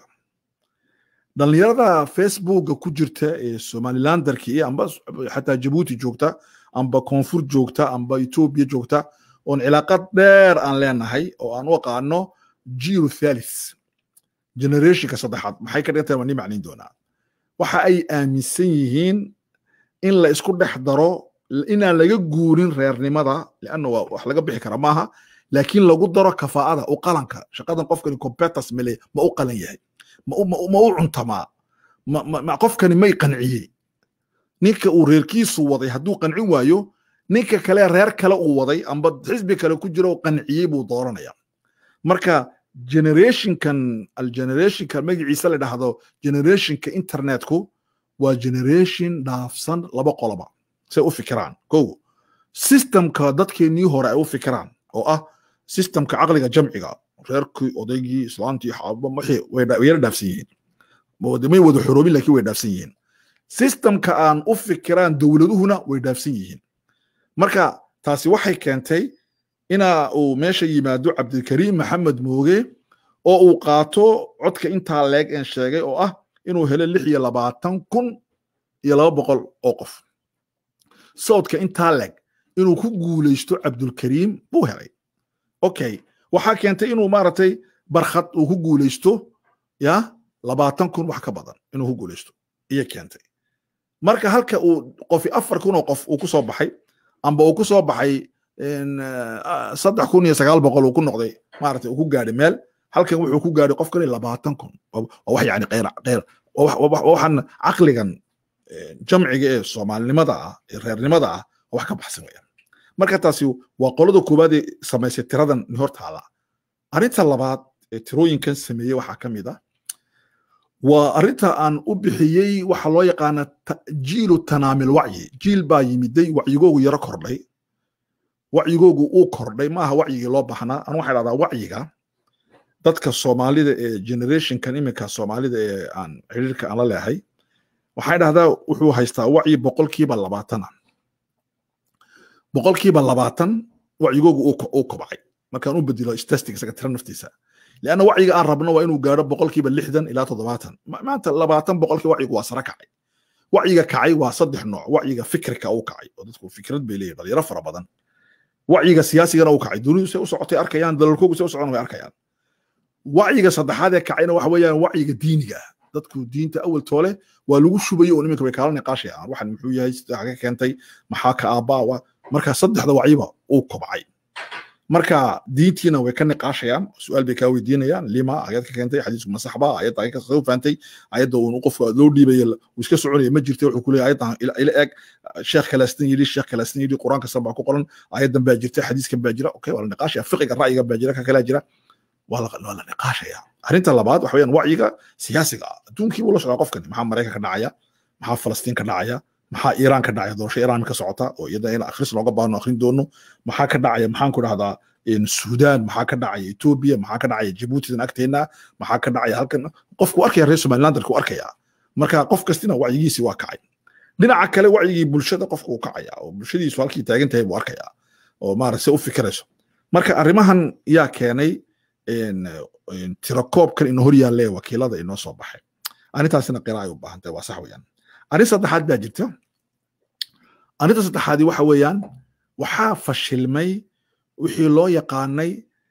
dhallinyarada facebooka ku jirta ee somalilandarkii amba xataa jabuuti joogta amba koonfur joogta amba etoobiya joogta oon cilaaqad dheer aan leenahay oo aan u aqaano jiru thalith generationka saddexaad maxay ka dhigan tahay waan nii macnayn doonaa waxa ay aaminsan yihiin in la isku dhex daro inaan laga guurin reernimada leanna waa wax laga bixi kara maaha laakiin lagu daro kafaa'ada u qalanka shaqadan qofkani competers male ma u qalan yahay ma u cuntamaa qofkani may qanciyey ninka uu reerkiisu waday hadduu qancin waayo ninka kale reer kale uu waday amba xisbi kale ku jiro qanciyey buu dooranaya marka generationkan algenerationka magaciisa la dhahdo generationka internetku waa generation dhaafsan laba qoloba say u fikiraan kow systemka dadkeennii hore ay u fikiraan oo ah systemka caqliga jamciga reerkii odaygii islaantii xaaba wixii wayla dhaafsan yihiin may wada xoroobin laakiin way dhaafsan yihiin systemka aan u fikiraan dowladuhuna way dhaafsan yihiin marka taasi waxay keentay ina uu meesha yimaado cabdilkariim maxamed mooge oo uu qaato codka intaa leeg een sheegay oo ah inuu helo lix iyo labaatan kun iyo laba boqol oo qof sawdka intaa leeg inuu ku guulaysto cabdulkariim buu helay okay waxaa keentay inuu maaragtay barkhad uu ku guulaysto ya labaatan kun wax ka badan inuu ku guulaysto iyo keentay marka halka uu qofi afar kun oo qof uu ku soo baxay amba uu ku soo baxay saddex kun iyo sagaal boqol uu ku noqday maaragtay uu ku gaadhay meel halkan wuxuu ku gaadhay qof kale labaatan kun waa wax yani qeyr qeyr waxaan caqligan jamciga ee soomaalinimada ah ee reernimada ah oo wax ka baxsan weyaan marka taasi waa qolada koowaad ee samaysay tiradan hor taala arrinta labaad ee tirooyinkan sameeyey waxaa ka mid ah waa arrinta aan u bixiyey waxa loo yaqaana jiilu tanaamil wacyi jiil baa yimiday wacyigoogu yaro kordhay wacyigoogu uu kordhay maaha wacyigii loo baahnaa anu waxaa dhahdaa wacyiga dadka soomaalida ee generationkan iminka soomaalida ee aan xiriirka aan la leehay waxay dhahdaa wuxuu haystaa wacyi boqolkiiba labaatana boqolkiiba labaatan wacyigoogu uu kobcay markaan u bedelo statistic isaga tira naftiisa leanna wacyiga aan rabno waa inuu gaadho boqolkiiba lixdan ilaa toddobaatan maanta labaatan boqolkii wacyigu waa sare kacay wacyiga kacay waa saddex nooc wacyiga fikirka uu kacay oo dadku fikrad bay leeyihin dhalinyaro fara badan wacyiga siyaasigana uu kacay dunidu say u socotay arkayaan dalalkoogu say u socon way arkayaan wacyiga saddexaad ee kacayna waxa weeyaan wacyiga diiniga ah dadku diinta awal toole waa lagu shubayo oo niminka way kaala niqaashayaan waxan muxuu yahay sida ka keentay maxaa ka aabbaa marka saddexda wacyiba uu kobcay marka diintiina way ka niqaashayaan su-aal bay kaa weydiinayaan lima ayad ka keentay xadiisku ma saxba ayadda ay kasoo fahamtay ayadda uun qofka loo dhiibaya uu iska soconaya ma jirta wuxuu kuleeyahay ayaddan ila eg sheekh kalaastan yidhi sheekh kalaastan yidhi quraan kastan baa ku qoran ayaddan baa jirta xadiiskan baa jira okay waa la niqaashaya fiqiga ra'yiga baa jira ka kalaa jira waa la niqaashaya arrinta labaad waxa weeyaan wacyiga siyaasiga ah adduunkii buu la socdaa qofkani maxaa maraykan ka dhacaya maxaa falastiin ka dhacaya maxaa iiraan ka dhacaya doorasho iiraan ka socota oo iyada in akhris looga baahno akhrin doono maxaa ka dhacaya maxaan ku dhahdaa suudaan maxaa ka dhacaya etoobiya maxaa ka dhacaya jabuutidan agteena maxaa ka dhacaya halkan qofku arkaya reer somalilandarku arkaya marka qof kastina wacyigiisi waa kacay dhinaca kale wacyigii bulshada qofku uu kacaya oo bulshadiisu halkii taagan tahay buu arkaya oo maarata se u fikirayso marka arrimahan yaa keenay tirakoobkan inoo hor yaalle wakiilada inoo soo baxay arrintaasina qira ay u baahan tahay waa sax weeyaan arrin saddexaad baa jirta arrinta saddexaadi waxa weeyaan waxaa fashilmay wixii loo yaqaanay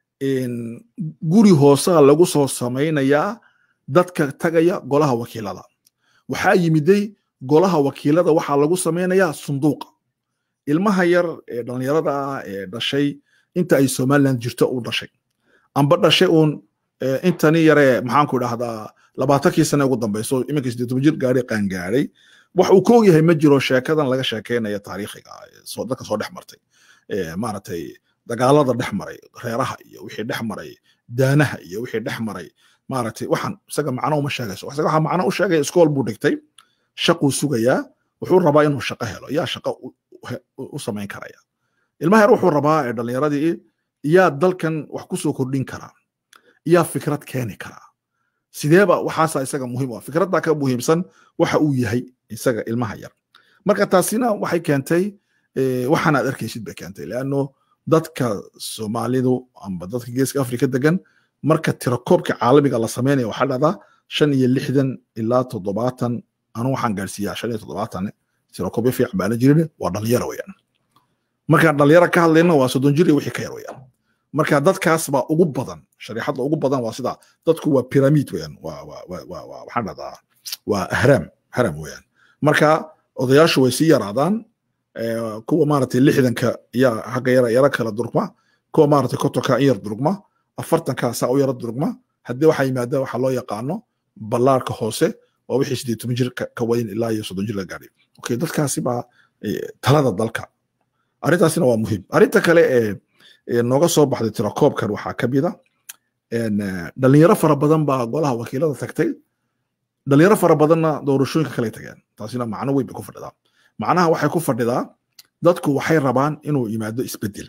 guri hoosaa lagu soo samaynayaa dadka tagaya golaha wakiilada waxaa yimiday golaha wakiilada waxaa lagu samaynayaa sunduuqa ilmaha yar ee dhallinyarada ah ee dhashay inta ay somaliland jirto uu dhashay amba dhashay uun intani yaree maxaanku idhahdaa labaatankii sane ugu dambayso iminka siddeed toban jir gaadhay qaangaadhay wax uu ka ogyahay ma jiro sheekadan laga sheekeynaya taariikhiga dadka soo dhex martay maaragtay dagaalada dhex maray reeraha iyo wixii dhex maray daanaha iyo wixii dhex maray maaragtay waxaan isaga macno uma sheegayso isaga waxaa macno u sheegaya iskool buu dhigtay shaquu sugayaa wuxuu rabaa inuu shaqo helo yaa shaqo u samayn karaya ilmaha yar wuxuu rabaa ee dhallinyaradii yaa dalkan wax ku soo kordhin karaa yaa fikrad keeni karaa sideeba waxaasa isaga muhiim u ah fikraddaa ka muhiimsan waxa uu yahay isaga ilmaha yar marka taasina waxay keentay waxaan aad arkaysid bay keentay leanno dadka soomaalidu amba dadka geeska afrika degan marka tirakoobka caalamiga la sameynaya waxaa dhacdaa shan iyo lixdan ilaa toddobaatan anu waxaan gaarsiiyaa shan iyo toddobaatan tirakoobyo fiican baana jirin waa dhalinyaro weyaan markaan dhalinyaro ka hadlayna waa soddon jir iyo wixii ka yar weyaan marka dadkaas baa ugu badan shariixadda ugu badan waa sidaa dadku waa pyramid weyaan waxaan dhahdaa waa ahraam haram weyaan marka odayaashu way sii yaraadaan kuwa maaragtay lixdanka yaa hagga yara yara kala durugma kuwa maaragtay kotonka in yar durugma afartanka saa u yara durugma haddii waxaa yimaada waxaa loo yaqaano ballaarka hoose waa wixii sideed toban jir ka wayn ilaa iyo soddon jir la gaadhay okay dadkaasi baa talada dalka arrintaasina waa muhiim arrinta kale ee nooga soo baxday tirakoobkan waxaa ka mida dhalinyaro fara badan baa golaha wakiilada tagtay dhalinyaro fara badanna doorashooyinka kale tageen taasina macno weyn bay ku fadhidaa macnaha waxay ku fadhidaa dadku waxay rabaan inuu yimaado isbedel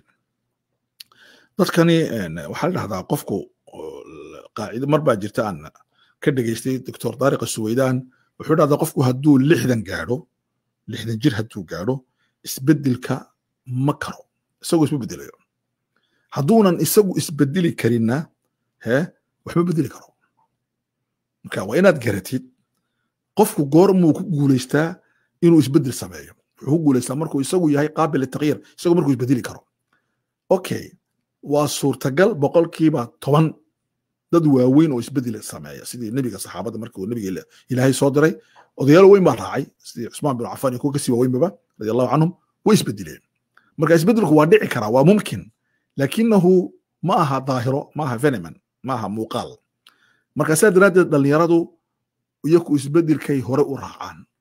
dadkani waxaa la dhahdaa qofku qaacido mar baa jirta aan ka dhegaystay doctor daariqa suweydaan wuxuu dhahdaa qofku hadduu lixdan gaadho lixdan jir hadduu gaadho isbedelka ma karo isagoo isma bedelayo hadduunan isagu isbedeli karinna he waxma bedeli karo marka waa inaad garatid qofku goormuu ku guulaystaa inuu isbedel sameeyo wuxuu ku guulaystaa markuu isagu yahay qaabil litaqyiir isagu markuu isbedeli karo okay waa suurtagal boqolkiiba toban dad waaweyn oo isbedel sameeya sidii nebiga saxaabada markii uu nebiga ilaahay soo diray odayaal weyn baa raacay sidii cusmaan bin cafaan iyo kuwa kasii waaweynbaba radi allahu canhum way isbedeleen marka isbedelku waa dhici karaa waa mumkin lakinahu ma aha daahiro ma aha veneman ma aha muuqaal marka saa daraaddeed dhallinyaradu iyaku isbedelkay hore u raacaan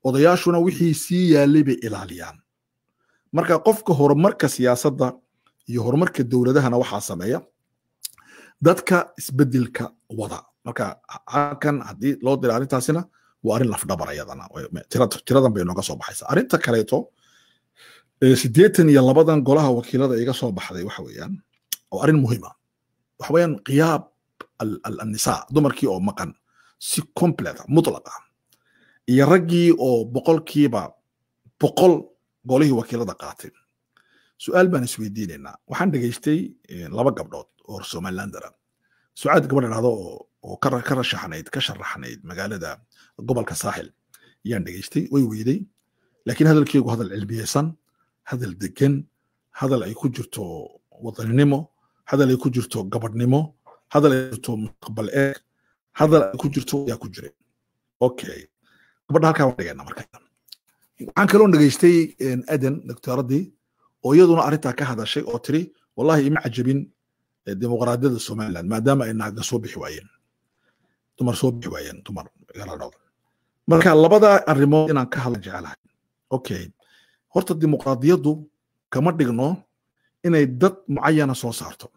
odayaashuna wixii sii yaalay bay ilaaliyaan marka qofka horumarka siyaasadda iyo horumarka dowladahana waxaa sameeya dadka isbedelka wada marka halkan haddii loo dira arrintaasina waa arrin lafdhabar ayadana tiradan bay nooga soo baxaysa arrinta kaleeto siddeetan iyo labadan golaha wakiilada iga soo baxday waxa weeyaan oo arrin muhiima waxa weeyaan qiyaab annisaa dumarkii oo maqan si completa mutlaqa iyo raggii oo boqolkiiba boqol golihii wakiilada qaatay su-aal baan isweydiinaynaa waxaan dhegaystay laba gabdhood oo somalilandera sucaad gabadh dhahdo oo ka rashaxnayd ka sharaxnayd magaalada gobolka saaxil ayaan dhegaystay way weyday laakiin hadalkeegu hadal cilmiyeysan hadal degan hadal ay ku jirto wadaninimo hadal ay ku jirto gabadhnimo hadal ay jirto mustaqbal eeg hadal ay ku jirto ayaa ku jiray okay gabadha halkaa waan dhigayna marka waxaan kaloo dhegaystay aden doctoradii oo iyaduna arrintaa ka hadashay oo tiri wallahi ima cajabin dimuqraadiyadda somaliland maadaama ay naaga soo bixi waayeen dumar soo bixi waayeen dumar galadhood marka labada arrimood inaan ka hadlan jecelahay okay horta dimuqraadiyaddu kama dhigno inay dad mucayana soo saarto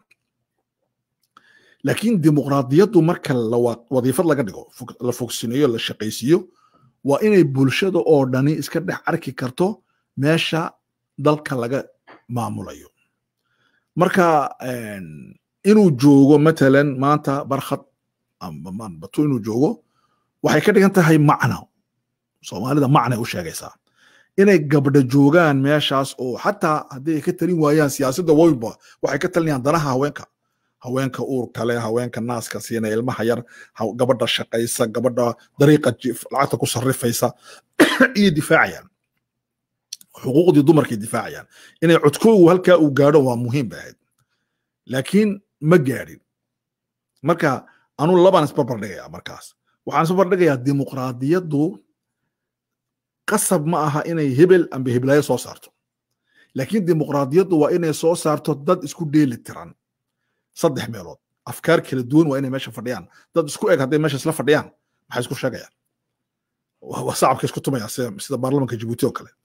laakiin dimuqraadiyaddu marka wadiifad laga dhigo la fogsineeyo la shaqaysiiyo waa inay bulshada oo dhani iska dhex arki karto meesha dalka laga maamulayo marka inuu joogo matalan maanta barkhad batu inuu joogo waxay ka dhigan tahay macna soomaalida macnay u sheegaysaa inay gabdha joogaan meeshaas oo xataa haddii ay ka talin waayaan siyaasadda walba waxay ka talinayaan danaha haweenka haweenka uur kale haweenka naaska siina ilmaha yar gabadha shaqaysa gabadha dariiqa lacagta ku sarrifaysa iyo difaacayaan xuquuqdii dumarkay difaacayaan inay codkoogu halkaa uu gaadho waa muhiim bay ahayd laakiin ma gaadhin marka anuu labaan isbarbar dhigayaa markaas waxaan isbarbar dhigayaa dimuqraadiyaddu qasab ma aha inay hebel amba heblaayo soo saarto laakiin dimuqraadiyaddu waa inay soo saarto dad isku dheeli tiran saddex meelood afkaar kala duwan waa inay meesha fadhiyaan dad isku eg hadday meesha isla fadhiyaan maxay isku sheegayaan waa sacabka isku tumaya sida baarlamanka jibuuti oo kale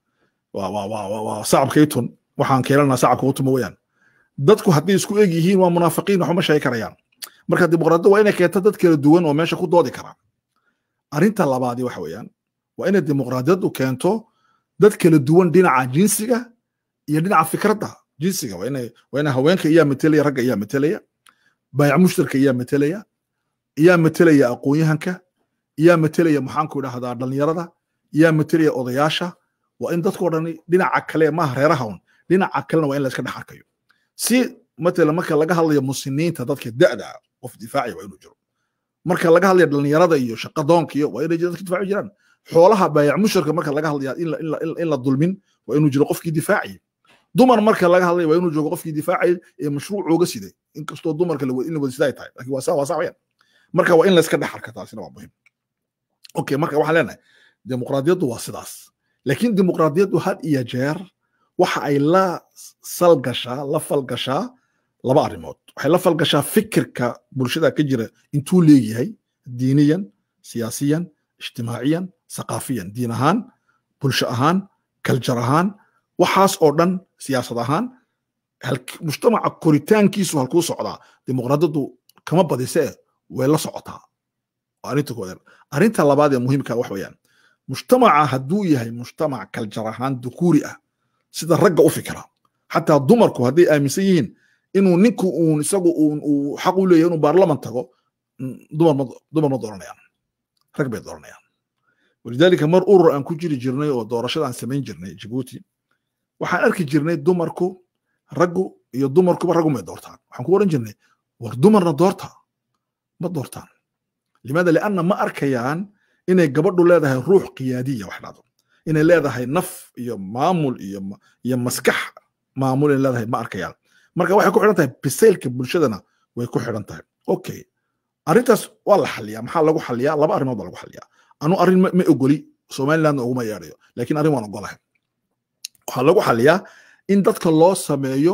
waa sacabka itun waxaan keenanaa sacabka u tumo weyaan dadku hadday isku eg yihiin waa munaafiqiin waxuma sheegi karayaan marka dimuqraadiyadda waa inay keento dad kala duwan oo meesha ku doodi kara arrinta labaadi waxa weeyaan waa inay dimuqraadiyaddu keento dad kala duwan dhinaca jinsiga iyo dhinaca fikradda jinsiga waa inay waa ina haweenka iyaa matelaya ragga iyaa matelaya baayac mushtarka iyaa matelaya iyaa matelaya aqoon-yahanka iyaa matelaya maxaanku idhahdaa dhallinyarada iyaa matelaya odayaasha waa in dadkoo dhani dhinaca kale maaha reeraha un dhinaca kalena waa in la iska dhex arkayo si matala marka laga hadlayo muslimiinta dadka da'da qof difaaci waa inuu jiro marka laga hadlayo dhallinyarada iyo shaqadoonka iyo waa inay dadka difaaci jiraan xoolaha baayac musharka marka laga hadlaya in la dulmin waa inuu jiro qofkii difaaci dumar marka laga hadlaya waa inuu joogo qofkii difaacay ee mashruucooga siday inkastoo dumarka in la wada sidaa tahay lakin waa saa waa saa wayaan marka waa in la iska dhex arka taasina waa muhiim okay marka waxaan leenahay dimuqraadiyaddu waa sidaas laakiin dimuqraadiyaddu had iyo jeer waxa ay la salgashaa la falgashaa laba arrimood waxay la falgashaa fikirka bulshada ka jira intuu leeyahay diiniyan siyaasiyan ijtimaaciyan saqaafiyan diin ahaan bulsho ahaan kaljar ahaan waxaas oo dhan siyaasad ahaan mujtamaca koritaankiisu halkuu socdaa dimuqraadiyaddu kama badise way la socotaa arrinta koodan arrinta labaad ee muhiimka wax weeyaan mujtamaca hadduu yahay mujtamac kaljar ahaan dukuuri ah sida ragga u fikira xataa dumarku hadday aaminsan yihiin inuu ninku uun isagu uun uu xaq u leeyahay inuu baarlaman tago dumar ma dooranayaan rag bay dooranayaan walidaalika mar urur aan ku jiri jirnay oo doorashada aan samayn jirnay jibuuti waxaan arki jirnay dumarku raggu iyo dumarkuba raggu may doortaan waxaan ku oran jirnay war dumarna doorta ma doortaan limaada lianna ma arkayaan inay gabadhu leedahay ruux qiyaadiya wax dhado inay leedahay naf iyo maamul iyo iyo maskax maamul inay leedahay ma arkayaan marka waxay ku xidhan tahay bisaylka bulshadana way ku xidhan tahay okay arrintaas waa la xaliyaa maxaa lagu xaliyaa laba arrimood baa lagu xaliyaa anu arrin ma ogoli somalilandna uguma yeedhayo laakiin arrin waan ogolahay waxaa lagu xaliyaa in dadka loo sameeyo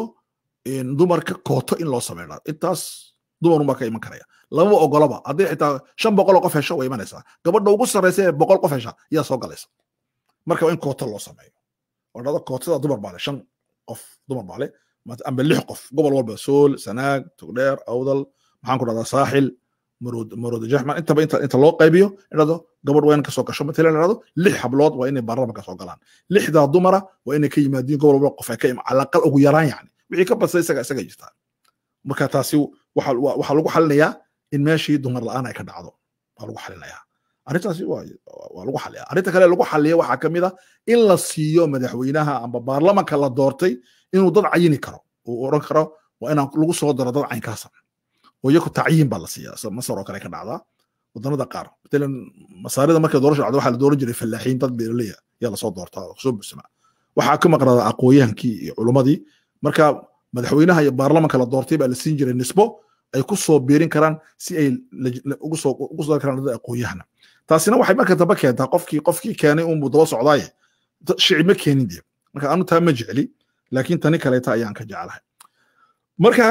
dumarka kooto in loo sameeyo intaas dumarun baa ka iman karaya lamaba ogolaba hadday xitaa shan boqol oo qof hesho way imanaysaa gabadha ugu sarreysa ee boqol qof hesha ayaa soo galaysa marka waa in koota loo sameeyo oo dhado kootada dumar baa le shan qof dumar baa le amba lix qof gobol walba sool sanaag tugdheer awdal maxaan ku dhahdaa saaxil marooda jaxman intaba inta loo qaybiyo idhado gabadh waa in kasoo gasho matalan idhado lix hablood waa inay baarlamanka soo galaan lixdaa dumara waa inay ka yimaadiin gobol walba qof ay ka calaqal ugu yaraan yani wixii ka badsa isaga isaga jirtaa marka taasi waxaa lagu xalinayaa in meeshii dumar la'aan ay ka dhacdo waa lagu xalinayaa arrintaasi waa lagu xaliyaa arrinta kale lagu xaliya waxaa ka mid a in la siiyo madaxweynaha amba baarlamanka la doortay inuu dad cayini karo uu oran karo waa inaan lagu soo daro dad caynkaasa oo iyaku tacyiin baa la siiyaa masar oo kale ka dhacdaa wadannada qaar matalan masaarida markay doorasha dhacdo waxaa la dooran jiray fallaaxiin dad beeraleya yaa lasoo doortaa soo bursama waxaa ka maqnaadaa aqooyahankii iyo culummadii marka madaxweynaha iyo baarlamanka la doortay baa la siin jiray nisbo ay ku soo biirin karaan si ay ugu soo ugu soo karaan dad aqoonyahana taasina waxay marka dambe keentaa qofkii qofkii keenay unbuu daba socdaaye shici ma keenin dee marka anu taa ma jecli laakiin tani kaleeta ayaan ka jeclahay marka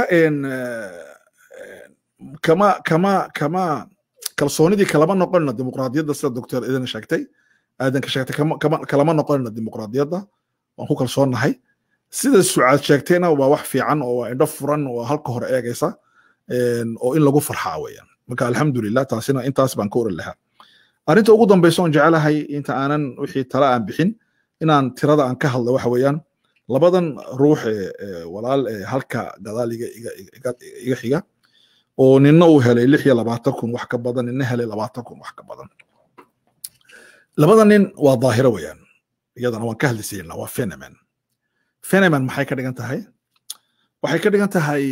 kama kama kama kalsoonidii kalama noqonina dimuqraadiyadda sida doctor idin sheegtay aadan ka sheegtay kalama noqonina dimuqraadiyadda waan ku kalsoonnahay sida sucaad sheegtayna waa wax fiican oo waa indho furan oo halka hore eegaysa oo in lagu farxaa weeyaan marka alxamdulilah taasina intaas baan ka oran lahaa arrinta ugu dambaysa oon jecelahay inta aanan wixii tala aan bixin inaan tirada aan ka hadla waxa weeyaan labadan ruux ee walaal ee halka gadaal iga xiga oo nina uu helay lix iyo labaatan kun wax ka badan nina helay labaatan kun wax ka badan labada nin waa daahiro weeyaan iyadana waan ka hadlisayna waa phenomen phenomen maxay ka dhigan tahay waxay ka dhigan tahay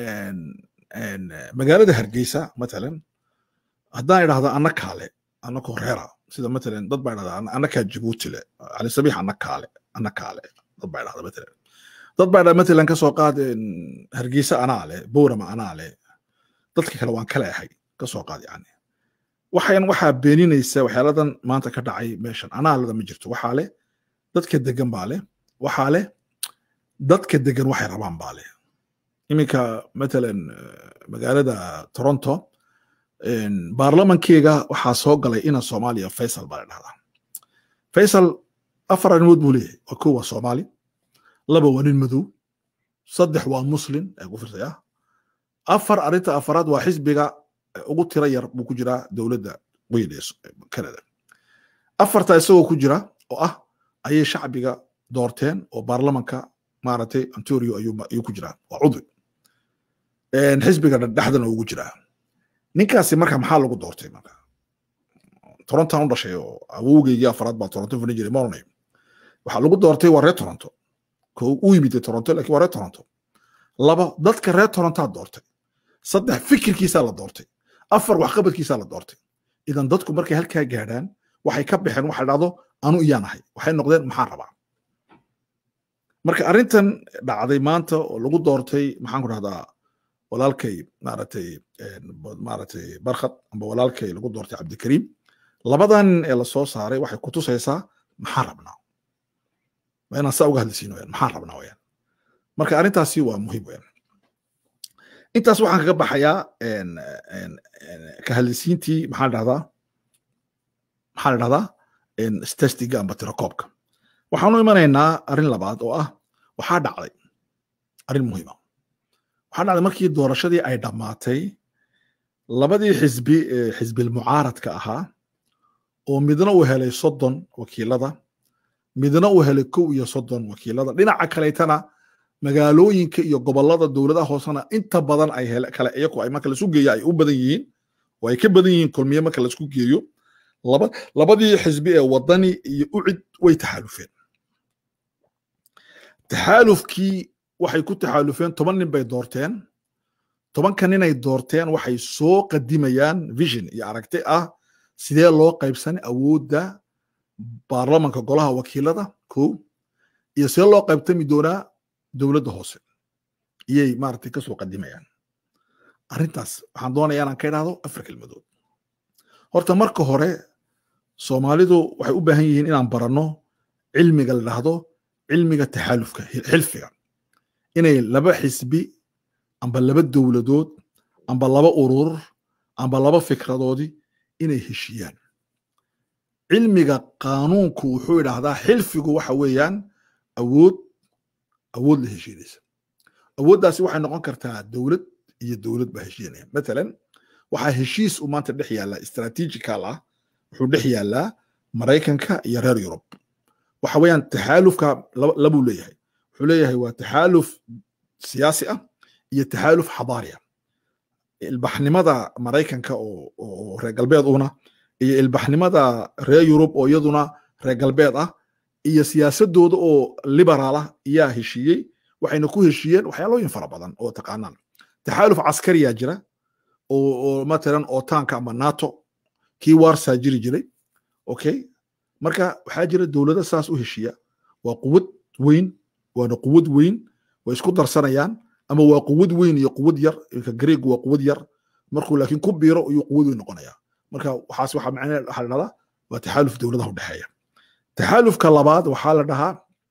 magaalada hargeysa matalan haddaan idhahdo anna kaale anna koreera sida matalan dad baa idhahdaa anna kaa jabuuti le cali sabiix anna kaale anna kaale dad baa idhahda matalan dad baa idhahda matalan kasoo qaad hargeysa anaa le bowrama anaa le dadka kale waan kale ahay kasoo qaad yani waxayan waxaa beeninaysa waxyaaladan maanta ka dhacay meeshan anaalada ma jirto waxaa leh dadka degan baa leh waxaa leh dadka degan waxay rabaan baa leh iminka matalan magaalada toronto baarlamankeega waxaa soo galay ina soomaaliya faysal baa la dhahdaa faysal afar arrimood buu leeyahay waa kow waa soomaali laba waa nin madow saddex waa muslim ee ku firsaya afar arrinta afaraad waa xisbiga ugu tira yar buu ku jiraa dowladda weyn ee canada afarta isagoo ku jira oo ah ayay shacbiga doorteen oo baarlamanka maaragtay ontario ayuu ku jiraa waa cudwi xisbiga dhexdana ugu jiraa ninkaasi marka maxaa lagu doortay marka torontan u dhashay oo awowgeygii afaraad baa toronto fadhin jiray ma oranayo waxaa lagu doortay waa reer toronto u yimid toronto lakin waa reer toronto laba dadka reer torontaa doortay saddex fikirkiisaa la doortay afar waxqabadkiisaa la doortay idan dadku markay halkaa gaadhaan waxay ka baxeen waxa dhahdo anu iyaan ahay waxay noqdeen maxaan rabaa marka arrintan dhacday maanta oo lagu doortay maxaan ku dhahdaa walaalkay maaragtay maaragtay barkhad amba walaalkay lagu doortay cabdikariim labadan ee lasoo saaray waxay ku tusaysaa maxaan rabnaa waa inaan saa uga hadlisiin wayaan maxaan rabnaa wayaan marka arrintaasi waa muhiim wayaan intaas waxaan kaga baxayaa ka hadlisiintii maxaa dhahdaa maxaa la dhahdaa stestiga amba tirakoobka waxaanu imanaynaa arrin labaad oo ah waxaa dhacday arrin muhiima waxaa dhacday markii doorashadii ay dhammaatay labadii xisbi ee xisbilmucaaradka ahaa oo midna uu helay soddon wakiilada midna uu helay kow iyo soddon wakiilada dhinaca kaleetana magaalooyinka iyo gobolada dowladaha hoosena inta badan ay kale iyaku ay marka lasu geeyo ay u badan yihiin oo ay ka badan yihiin kulmiye marka laisku geeyo laba labadii xisbi ee wadani iyo ucid way taxaalufeen taxaalufkii waxay ku taxaalufeen toban nin bay doorteen tobanka ninay doorteen waxay soo qadimayaan vision iyo aragti ah sidee loo qaybsan awoodda baarlamanka golaha wakiilada ko iyo sidee loo qaybtami doonaa dowladda hoose iyay maaragtay kasoo qadimayaan arrintaas waxaan doonayaa inaan ka idhaahdo afar kelmadood horta marka hore soomaalidu waxay u baahan yihiin inaan baranno cilmiga la dhahdo cilmiga taxaalufka xilfiga inay laba xisbi amba laba dowladood amba laba urur amba laba fikradoodi inay heshiyaan cilmiga qaanuunku wuxuu idhaahdaa xilfigu waxa weeyaan awood awood la heshiinaysa awooddaasi waxay noqon kartaa dowlad iyo dowlad baa heshiinaya matalan waxaa heshiis uu maanta dhex yaallaa strategical ah wuxuu dhex yaallaa maraykanka iyo reer yurub waxa weeyaan taxaalufka labuu leeyahay wuxuu leeyahay waa taxaaluf siyaasi ah iyo taxaaluf xadaari ah ilbaxnimada maraykanka oo reer galbeed una iyo ilbaxnimada reer yurub oo iyaduna reer galbeed ah iyo siyaasadooda oo liberaal ah ayaa heshiiyey waxayna ku heshiiyeen waxyaalooyin fara badan oo taqaanaan taxaaluf caskariyaa jira oo matalan otaanka ama nato kii warsaa jiri jiray okay marka waxaa jira dowlado saas u heshiiya waa quwad weyn waana quwad weyn way isku darsanayaan ama waa quwad weyn iyo quwad yar ka greegu waa quwad yar markuu laakiin ku biiro ayuu quwad weyn noqonaya marka waxaas waxa macnaheed waxaa la dhahdaa waa taxaaluf dowladaha udhexeeya taxaalufka labaad waxaa la dhahaa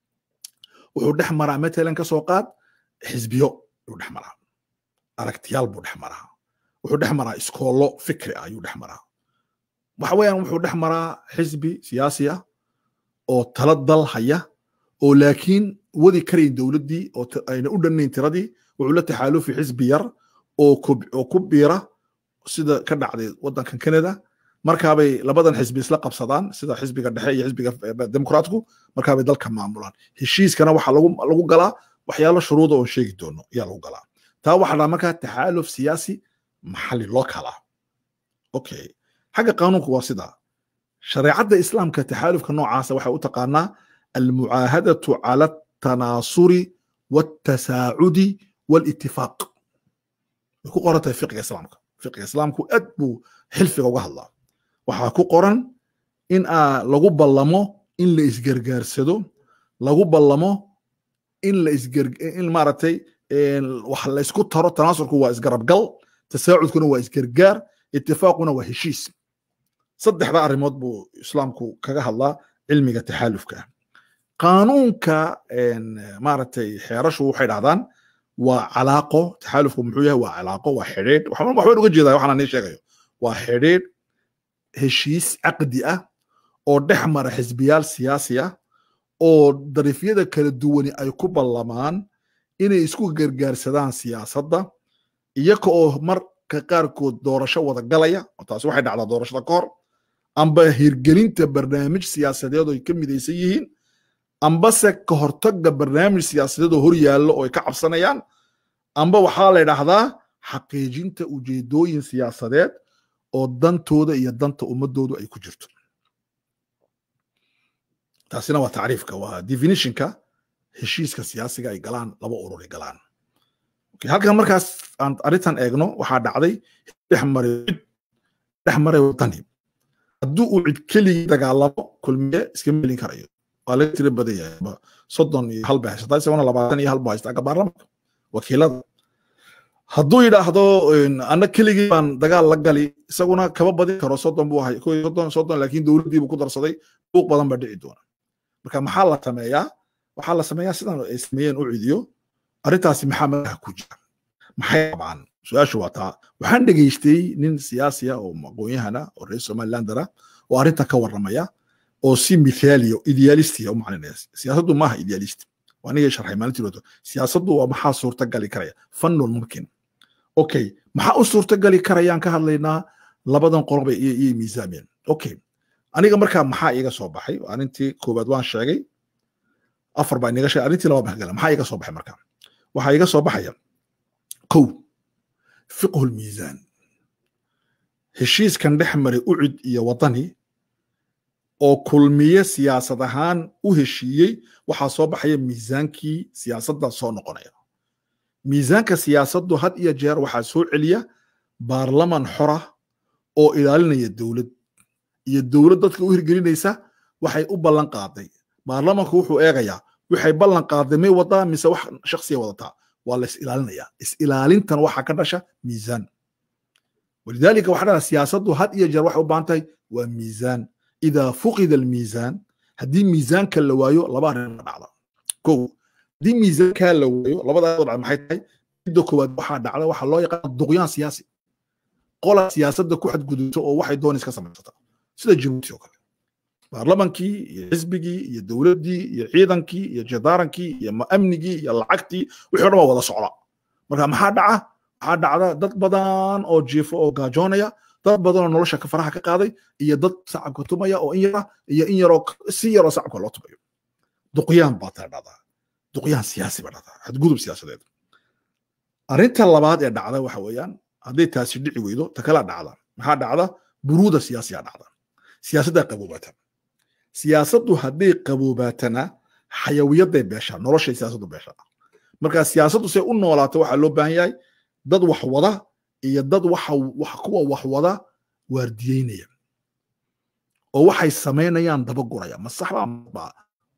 wuxuu dhex maraa matalan ka soo qaad xisbiyo ayuu dhex maraa aragtiyaal buu dhex maraa wuxuu dhex maraa iskoollo fikri ah ayuu dhex maraa waxa weeyaan wuxuu dhex maraa xisbi siyaasi ah oo tala dal haya oo laakiin wadi karayn dowladdii oo ayna u dhannayn tiradii wuxuu la taxaalufi xisbi yar oo ku biira sida ka dhacday waddankan canada markaabay labadan xisbi isla qabsadaan sida xisbiga dhexe iyo xisbiga demokraatku markaabay dalka maamulaan heshiiskana waxaa lagu galaa waxyaalo shuruuda oon sheegi doono ayaa lagu galaa taa waxaa dhaa markaa taxaaluf siyaasi maxalli loo kalaa okay xagga qaanuunku waa sidaa shareecadda islaamka taxaalufka noocaasa waxay u taqaanaa almucaahadatu cala altanaasuri waltasaacudi walitifaaq way ku qoran tahay fiqiga islaamka fiqiga islaamku aad buu xilfiga uga hadlaa waxaa ku qoran in aa lagu ballamo in la isgargaarsado lagu ballamo in la isgar in maaragtay wax la isku taro tanaasurku waa isgarabgal tasaacudkuna waa isgargaar itifaaquna waa heshiis saddexda arrimood buu islaamku kaga hadlaa cilmiga taxaalufka qaanuunka maaragtay xeerashu waxay dhahdaan waa calaaqo taxaalufku muxuu yahay waa calaaqo waa xidhiidh waxbaan uga jeedaa waxaan nii sheegayo waa xidhiidh heshiis caqdi ah oo dhex mara xisbiyaal siyaasi ah oo darifyada kala duwani ay ku ballamaan inay isku gargaarsadaan siyaasadda iyaga oo marka qaarkood doorasho wada galaya taasi waxay dhacdaa doorashada ka hor amba hirgelinta barnaamij siyaasadeed oo ay ka midaysan yihiin ambase ka hortagga barnaamij siyaasadeed oo hor yaallo oo ay ka cabsanayaan amba waxaa la ydhaahdaa xaqiijinta ujeedooyin siyaasadeed oo dantooda iyo danta ummadoodu ay ku jirto taasina waa tacriifka waa definitionka heshiiska siyaasiga ay galaan laba urur ay galaan halkan markaas aan arrintan eegno waxaa dhacday dhex maray cid dhex maray wadani hadduu uu cid keligii dagaalamo kulmiye iska melin karayo waa laga tira badan yahay soddon iyo hal ba haysataa isagona labaatan iyo hal ba haystaa baarlamanka wakiilada hadduu yidhaahdo anna keligii baan dagaal la gali isaguna kama badin karo soddon buu ahay soddon soddon laakiin dowladdii buu ku darsaday buuq badan baa dhici doona marka maxaa la sameeyaa waxaa la sameeyaa sidan ay sameeyeen u cidiyo arrintaasi maxaa magaha ku jira maxay qabaan su-aashu waa taa waxaan dhegaystay nin siyaasi ah oo aqoon-yahana oo reer somalilandara oo arrinta ka warramaya oo si mithaaliya idealistiya u maclinaya siyaasaddu maaha idealist waa anigay sharxay maalintii roto siyaasaddu waa maxaa suurtagali karaya fannun mumkin okay maxaa u suurtagali karayaan ka hadlaynaa labadan qolob iyo miisaameen okay aniga markaa maxaa iiga soo baxay arrintii koowaad waan sheegay afar baa inaga sheegay arrintii labaad baan gala maxaa iiga soo baxay markaa waxaa iiga soo baxaya kow fiqhu lmiisaan heshiiskan dhex maray ucid iyo wadani oo kulmiye siyaasad ahaan u heshiiyey waxaa soo baxaya miisaankii siyaasadda soo noqonaya miisaanka siyaasaddu had iyo jeer waxaa soo celiya baarlaman xora oo ilaalinaya dowlad iyo dowlad dadka u hirgelinaysa waxay u ballan qaaday baarlamanku wuxuu eegayaa waxay ballan qaaday may wadaa mise wax shaksiya wadataa waa la is ilaalinayaa is ilaalintan waxaa ka dhasha miisaan walidaalika waxaa dhahdaa siyaasaddu had iyo jeer waxay u baahan tahay waa miisaan idaa fuqida almiisaan haddii miisaanka la waayo laba arrin dhacda kow haddii miisaankaa la waayo labada dhacda maxay tahay midda koowaad waxaa dhacda waxaa loo yaqaana duqyaan siyaasi qola siyaasadda ku xadgudubto oo waxay doonaysa ka samaysata sida jibuuti oo kale baarlamankii iyo xisbigii iyo dowladdii iyo ciidankii iyo jadaarankii iyo amnigii iyo lacagtii wixii o dhan waa wada socda marka maxaa dhaca waxaa dhacda dad badan oo jiifo oo gaajoonaya dad badan oo nolosha faraha ka qaaday iyo dad sacabka tumaya oo in yara iyo in yaroo si yaroo sacabka loo tumayo duqyaan baa taa dhacdaa duqyaan siyaasi baa dhacdaa xadgudub siyaasadeed arrinta labaad ee dhacda waxa weeyaan hadday taasi dhici weydo ta kala dhacda maxaa dhacda buruuda siyaasiyaa dhacda siyaasaddaa qaboobaata siyaasaddu hadday qaboobaatana xayawiyaday beeshaa noloshay siyaasaddu beeshaa marka siyaasaddu say u noolaato waxaa loo baahan yahay dad wax wada iyo dad waxa wax kuwa wax wada waardiyeynaya oo waxay samaynayaan dabaguraya ma sax baa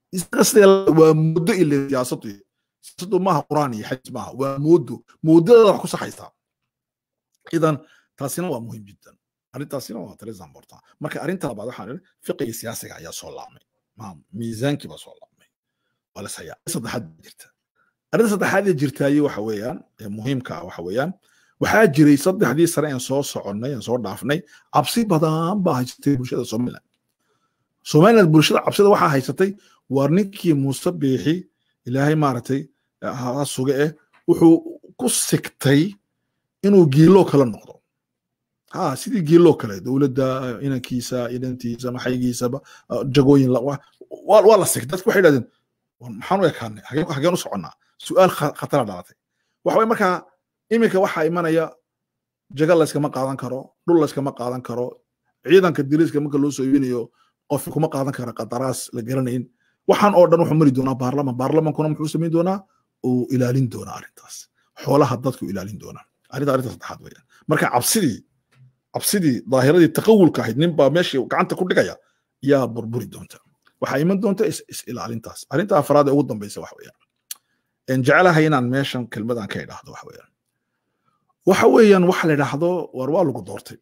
waa muddo ile siyaasaddu siyaasaddu maaha quraan iyo xadiis maaha waa moodo moodada wax ku saxaysaa idan taasina waa muhiim jiddan arrintaasina waa très important marka arrinta labaad waxaan idhi fiqiga siyaasiga ayaa soo laabmay miisaankii baa soo laabmay waa la sayaa saddexaad jirta arrinta saddexaad ee jirtaaye waxa weeyaan ee muhiimka ah waxa weeyaan waxaa jiray saddexdii sane aan soo soconnay aan soo dhaafnay cabsi badan baa haysatay bulshada somaliland somaliland bulshada cabsida waxaa haysatay waar ninkii muuse biixi ilaahay maaragtay ha suge eh wuxuu ku sigtay inuu giiloo kala noqdo ha sidii giiloo kale dowladda inankiisa inantiisa maxaygiisaba jagooyin waa la sigtay dadku waxay dhahdeen maxaan u ekaanay hageen u soconnaa su'aal khatara dhalatay waxa waye markaa iminka waxaa imanaya jaga layskama qaadan karo dhul layskama qaadan karo ciidanka diriiska marka loo soo iibinayo qof kuma qaadan kara qadaraas la garanayn waxaan oo dhan wuxuu mari doonaa baarlaman baarlamankuna muxuu samayn doonaa uu ilaalin doonaa arrintaas xoolaha dadku ilaalin doonaa arrinta arrinta saddexaad weeyaan marka cabsidii cabsidii daahiradii taqawulka ahayd nin baa meeshii gacanta ku dhigaya yaa burburi doonta waxaa iman doonta is ilaalintaas arrinta afraad ee ugu dambaysa wax weeyaan jecelahay inaan meeshan kelmadan ka idhaahdo wax weeyaan waxa weeyaan waxa la idhaahdo war waa lagu doortay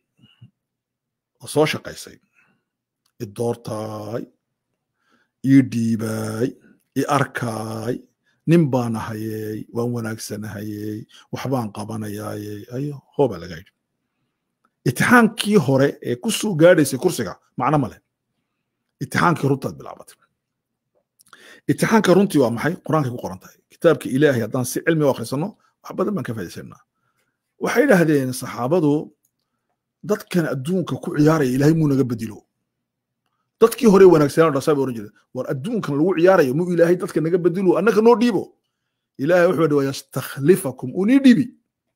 oo soo shaqaysay i doortaay ii dhiibaay i arkaay nin baan ahayey waan wanaagsanahayey waxbaan qabanayaayey ayo hoobaa laga yidhi itixaankii hore ee ku soo gaadhaysay kursiga macno male itixaankii runtaad bilaabatay itixaanka runtii waa maxay qur-aankay ku qoran tahay kitaabka ilaahay haddaan si cilmi u akhrisanno wax badan baan ka faaidaysanaa waxay idhaahdeen saxaabadu dadkan adduunka ku ciyaaraya ilaahay muu naga bedilo dadkii hore wanaagsanaa dhasaa bay oran jireen war adduunkan lagu ciyaarayo muu ilaahay dadka naga bedilo annaka noo dhiibo ilaahay wuxuu yidhi wayastakhlifakum unii dhiibi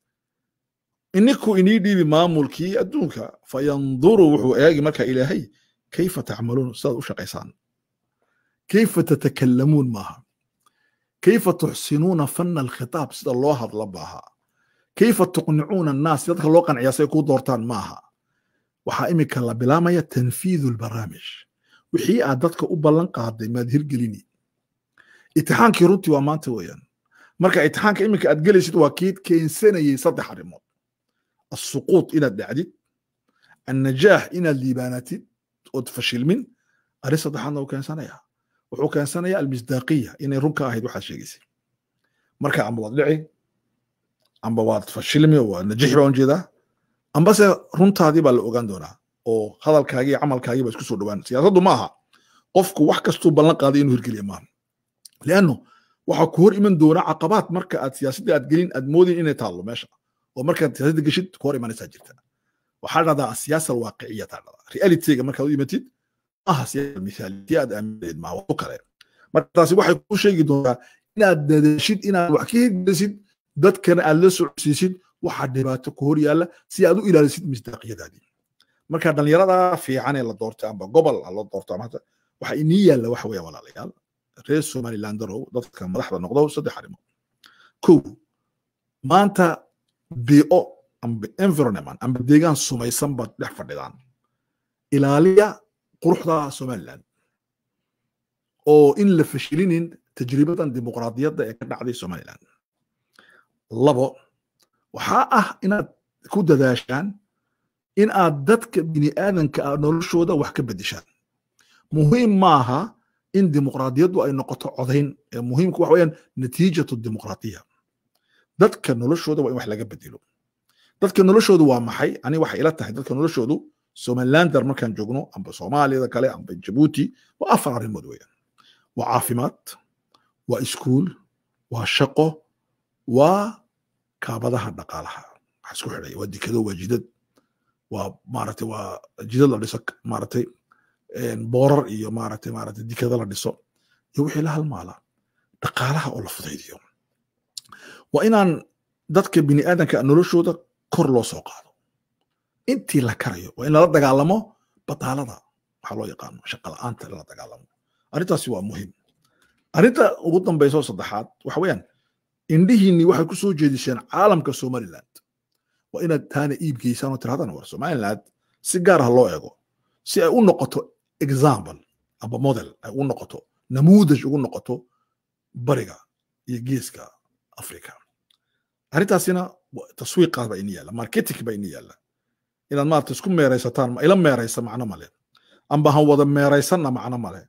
ininku inii dhiibi maamulkii adduunka fayanduru wuxuu eegi marka ilaahay kayfa tacmaluun sidaad u shaqaysaan kayfa tatakallamuun maaha kayfa tuxsinuuna fanna alkhitaab sida loo hadla maaha kayfa tuqnicuuna annaas dadka loo qanciyaa say kuu doortaan maaha waxaa iminka la bilaamaya tanfiidu lbaraamij wixii aad dadka u ballan qaaday maad hirgelini itixaankii runtii waa maanta weeyaan marka itixaanka iminka aad gelaysid waa kii keensanayay saddex arrimood السقوط إلى الدعديد النجاح إلى الليباناتيد وتفشل من أريس ضحانا وكان سنة وحو كان سنة المصداقية إن رنكا أهيد واحد شيء مركا عم بوضعي عم بوضع تفشلمي ونجيح بون جيدا أم بس رنتا هذه بالأوغان دونا أو هذا الكاجي عمل كاجي بس كسر دوان سياسة معها قفك وحكستو بلن قاضي إنه يركي الإمام لأنه waxa ku hor iman doona caqabaad marka aad siyaasadda aad gelin aad moodin inay taallo meesha oo markaad siyaasadda geshid ku hor imanaysaa jirta waxaa dhahdaa asiyaasa alwaaqiciya taa dhahdaa realityga markaad u imatid maaha siyaasa mithaalitii aad aaminayd maa wado kale marka taasi waxay kuu sheegi doontaa inaad dadaashid inaad wax ka hirgelisid dadkana aad la socodsiisid waxaa dhibaato ku hor yaalla si aad u ilaalisid misdaaqiyadaadii marka dhallinyarada fiican ee la doortay amba gobol la doorto ama waxa inii yaalla waxa weeya walaalayaal reer somalilandarow dadka madaxda noqdo saddex arrimood kow maanta bio amba environment amba deegaan sumaysan baad dhex fadhidaan ilaaliya quruxda somaliland oo in la fashilinin tajribadan dimuqraadiyadda ee ka dhacday somaliland labo waxaa ah inaad ku dadaashaan in aad dadka bini aadanka ah noloshooda wax ka bedeshaan muhiim maaha in dimuqraadiyaddu ay noqoto codayn ee muhiimku waxa weeyaan natiijatu dimuqraadiya dadka noloshooda waa in wax laga bedelo dadka noloshoodu waa maxay ani waxay ila tahay dadka noloshoodu somalilander markaan joogno amba soomaaliyada kale amba jabuuti waa afar arrimood weeyaan waa caafimaad waa iskuul waa shaqo waa kaabadaha dhaqaalaha waxa isku xidhaya waa dikado waa jidad waa maaragtay waa jidad la dhiso maaragtay boorar iyo maaragtay maaragtay dikado la dhiso iyo wixii la halmaala dhaqaalaha oo la fudaydiyo waa inaan dadka bini aadanka noloshooda kor loo soo qaado intii la karayo waa in lala dagaalamo badaalada waxaa loo yaqaano shaqa la'aanta lala dagaalamo arrintaasi waa muhiim arrinta ugu dambaysa oo saddexaad waxa weeyaan indhihiinni waxay ku soo jeediseen caalamka somaliland waa inaad taana iib geysaan oo tirahdana war somaliland si gaar ah loo eego si ay u noqoto example amba model ay u noqoto namuudaj ugu noqoto bariga iyo geeska africa arrintaasina taswiiqaas baa ini yaalla marketing baa ini yaalla inaad maarata isku meeraysataan ila meeraysa macno male amba han wada meeraysanna macno male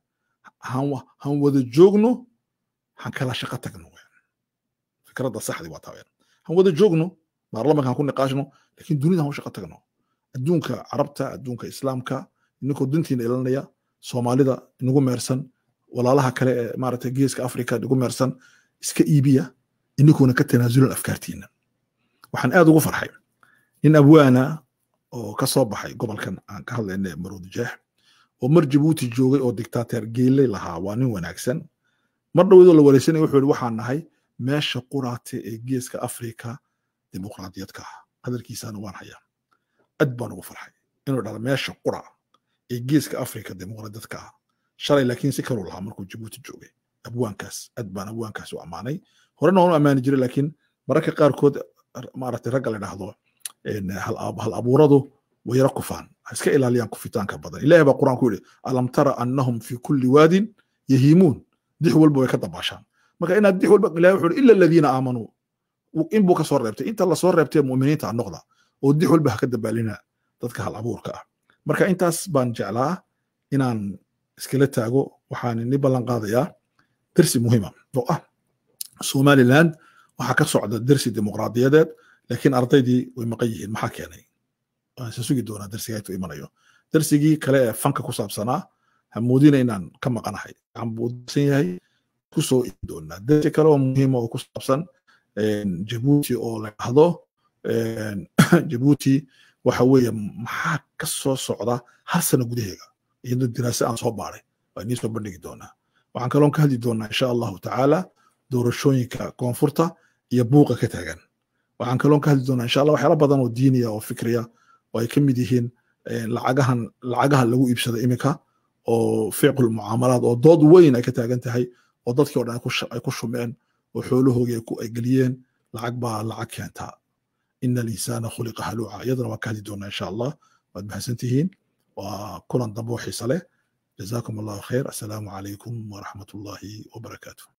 han wada joogno han kala shaqo tagno fikradda saxdi waa taa han wada joogno baarlamanka han ku niqaashno lakin dunida han u shaqo tagno adduunka carabta adduunka islaamka ininkoo dintiina ilanaya soomaalida inagu meersan walaalaha kale ee maarata geeska africa inagu meersan iska iibiya ininkuuna ka tanaasulan afkaartiina waxaan aad ugu farxay nin abwaana oo ka soo baxay gobolkan aan ka hadlayna maroodi jeex oo mar jabuuti joogay oo dictateer geeley lahaa waa nin wanaagsan mar dhowdoo la wareysanaya wuxuu yihi waxaan nahay meesha quraate ee geeska afrika dimuqraadiyadka ah hadalkiisana waan hayaa ad baan ugu farxay inuu dhahdo meesha qura ee geeska afrika dimuqraadiyadka ah shalay laakiin si kaluu lahaa markuu jabuuti joogay abwaankaas ad baan abwaankaas u ammaanay horena waan u ammaani jiray laakiin mararka qaarkood maaragtay ragga la dhahdo hal abuuradu way yara kufaan ha iska ilaaliyaan kufitaanka badan ilahi baa quraan ku yidhi alam tara annahum fi kulli waadin yahiimuun dix walba way ka dabaashaan marka inaad dix walba ilahi wuxuu ila aladiina aamanuu in buu ka soo reebtay inta lasoo reebtay mu'miniinta ha noqda oo dix walba ha ka dabaalina dadka hal abuurka ah marka intaas baan jeclaa inaan iskala taago waxaan ni ballan qaadayaa dersi muhiima oo ah somaliland waxaa ka socda dersi dimuqraadiyadeed laakiin ardaydii way maqan yihiin maxaa keenay waan se sugi doonaa dersiga intuu imanayo dersigii kale ee fanka ku saabsanaa hamoodina inaan ka maqanahay waxaan buu darsan yahay kusoo ii doonaa dersi kale oo muhiima oo ku saabsan jabuuti oo la dhahdo jabuuti waxa weeye maxaa ka soo socda hal sano gudaheega iyadoo diraase aan soo baaray waa inii soo bandhigi doonaa waxaan kaloon ka hadli doonaa insha allahu tacaala doorashooyinka koonfurta iyo buuqa ka taagan waxaan kaloon ka hadli doonaa insha allah waxyaala badan oo diiniya oo fikriya oo ay ka mid yihiin lacagahan lacagaha lagu iibsada iminka oo ficqul mucaamalaad oo dood weyn ay ka taagan tahay oo dadkii o dhan ay ku shumeen oo xoolahoogii ay geliyeen lacag baa lacag keentaa ina alinsaana khuliqa haluuca iyadana waan ka hadli doonaa insha allah waad mahadsan tihiin waa kulan dambe oo xiise leh جزاكم الله خير السلام عليكم ورحمة الله وبركاته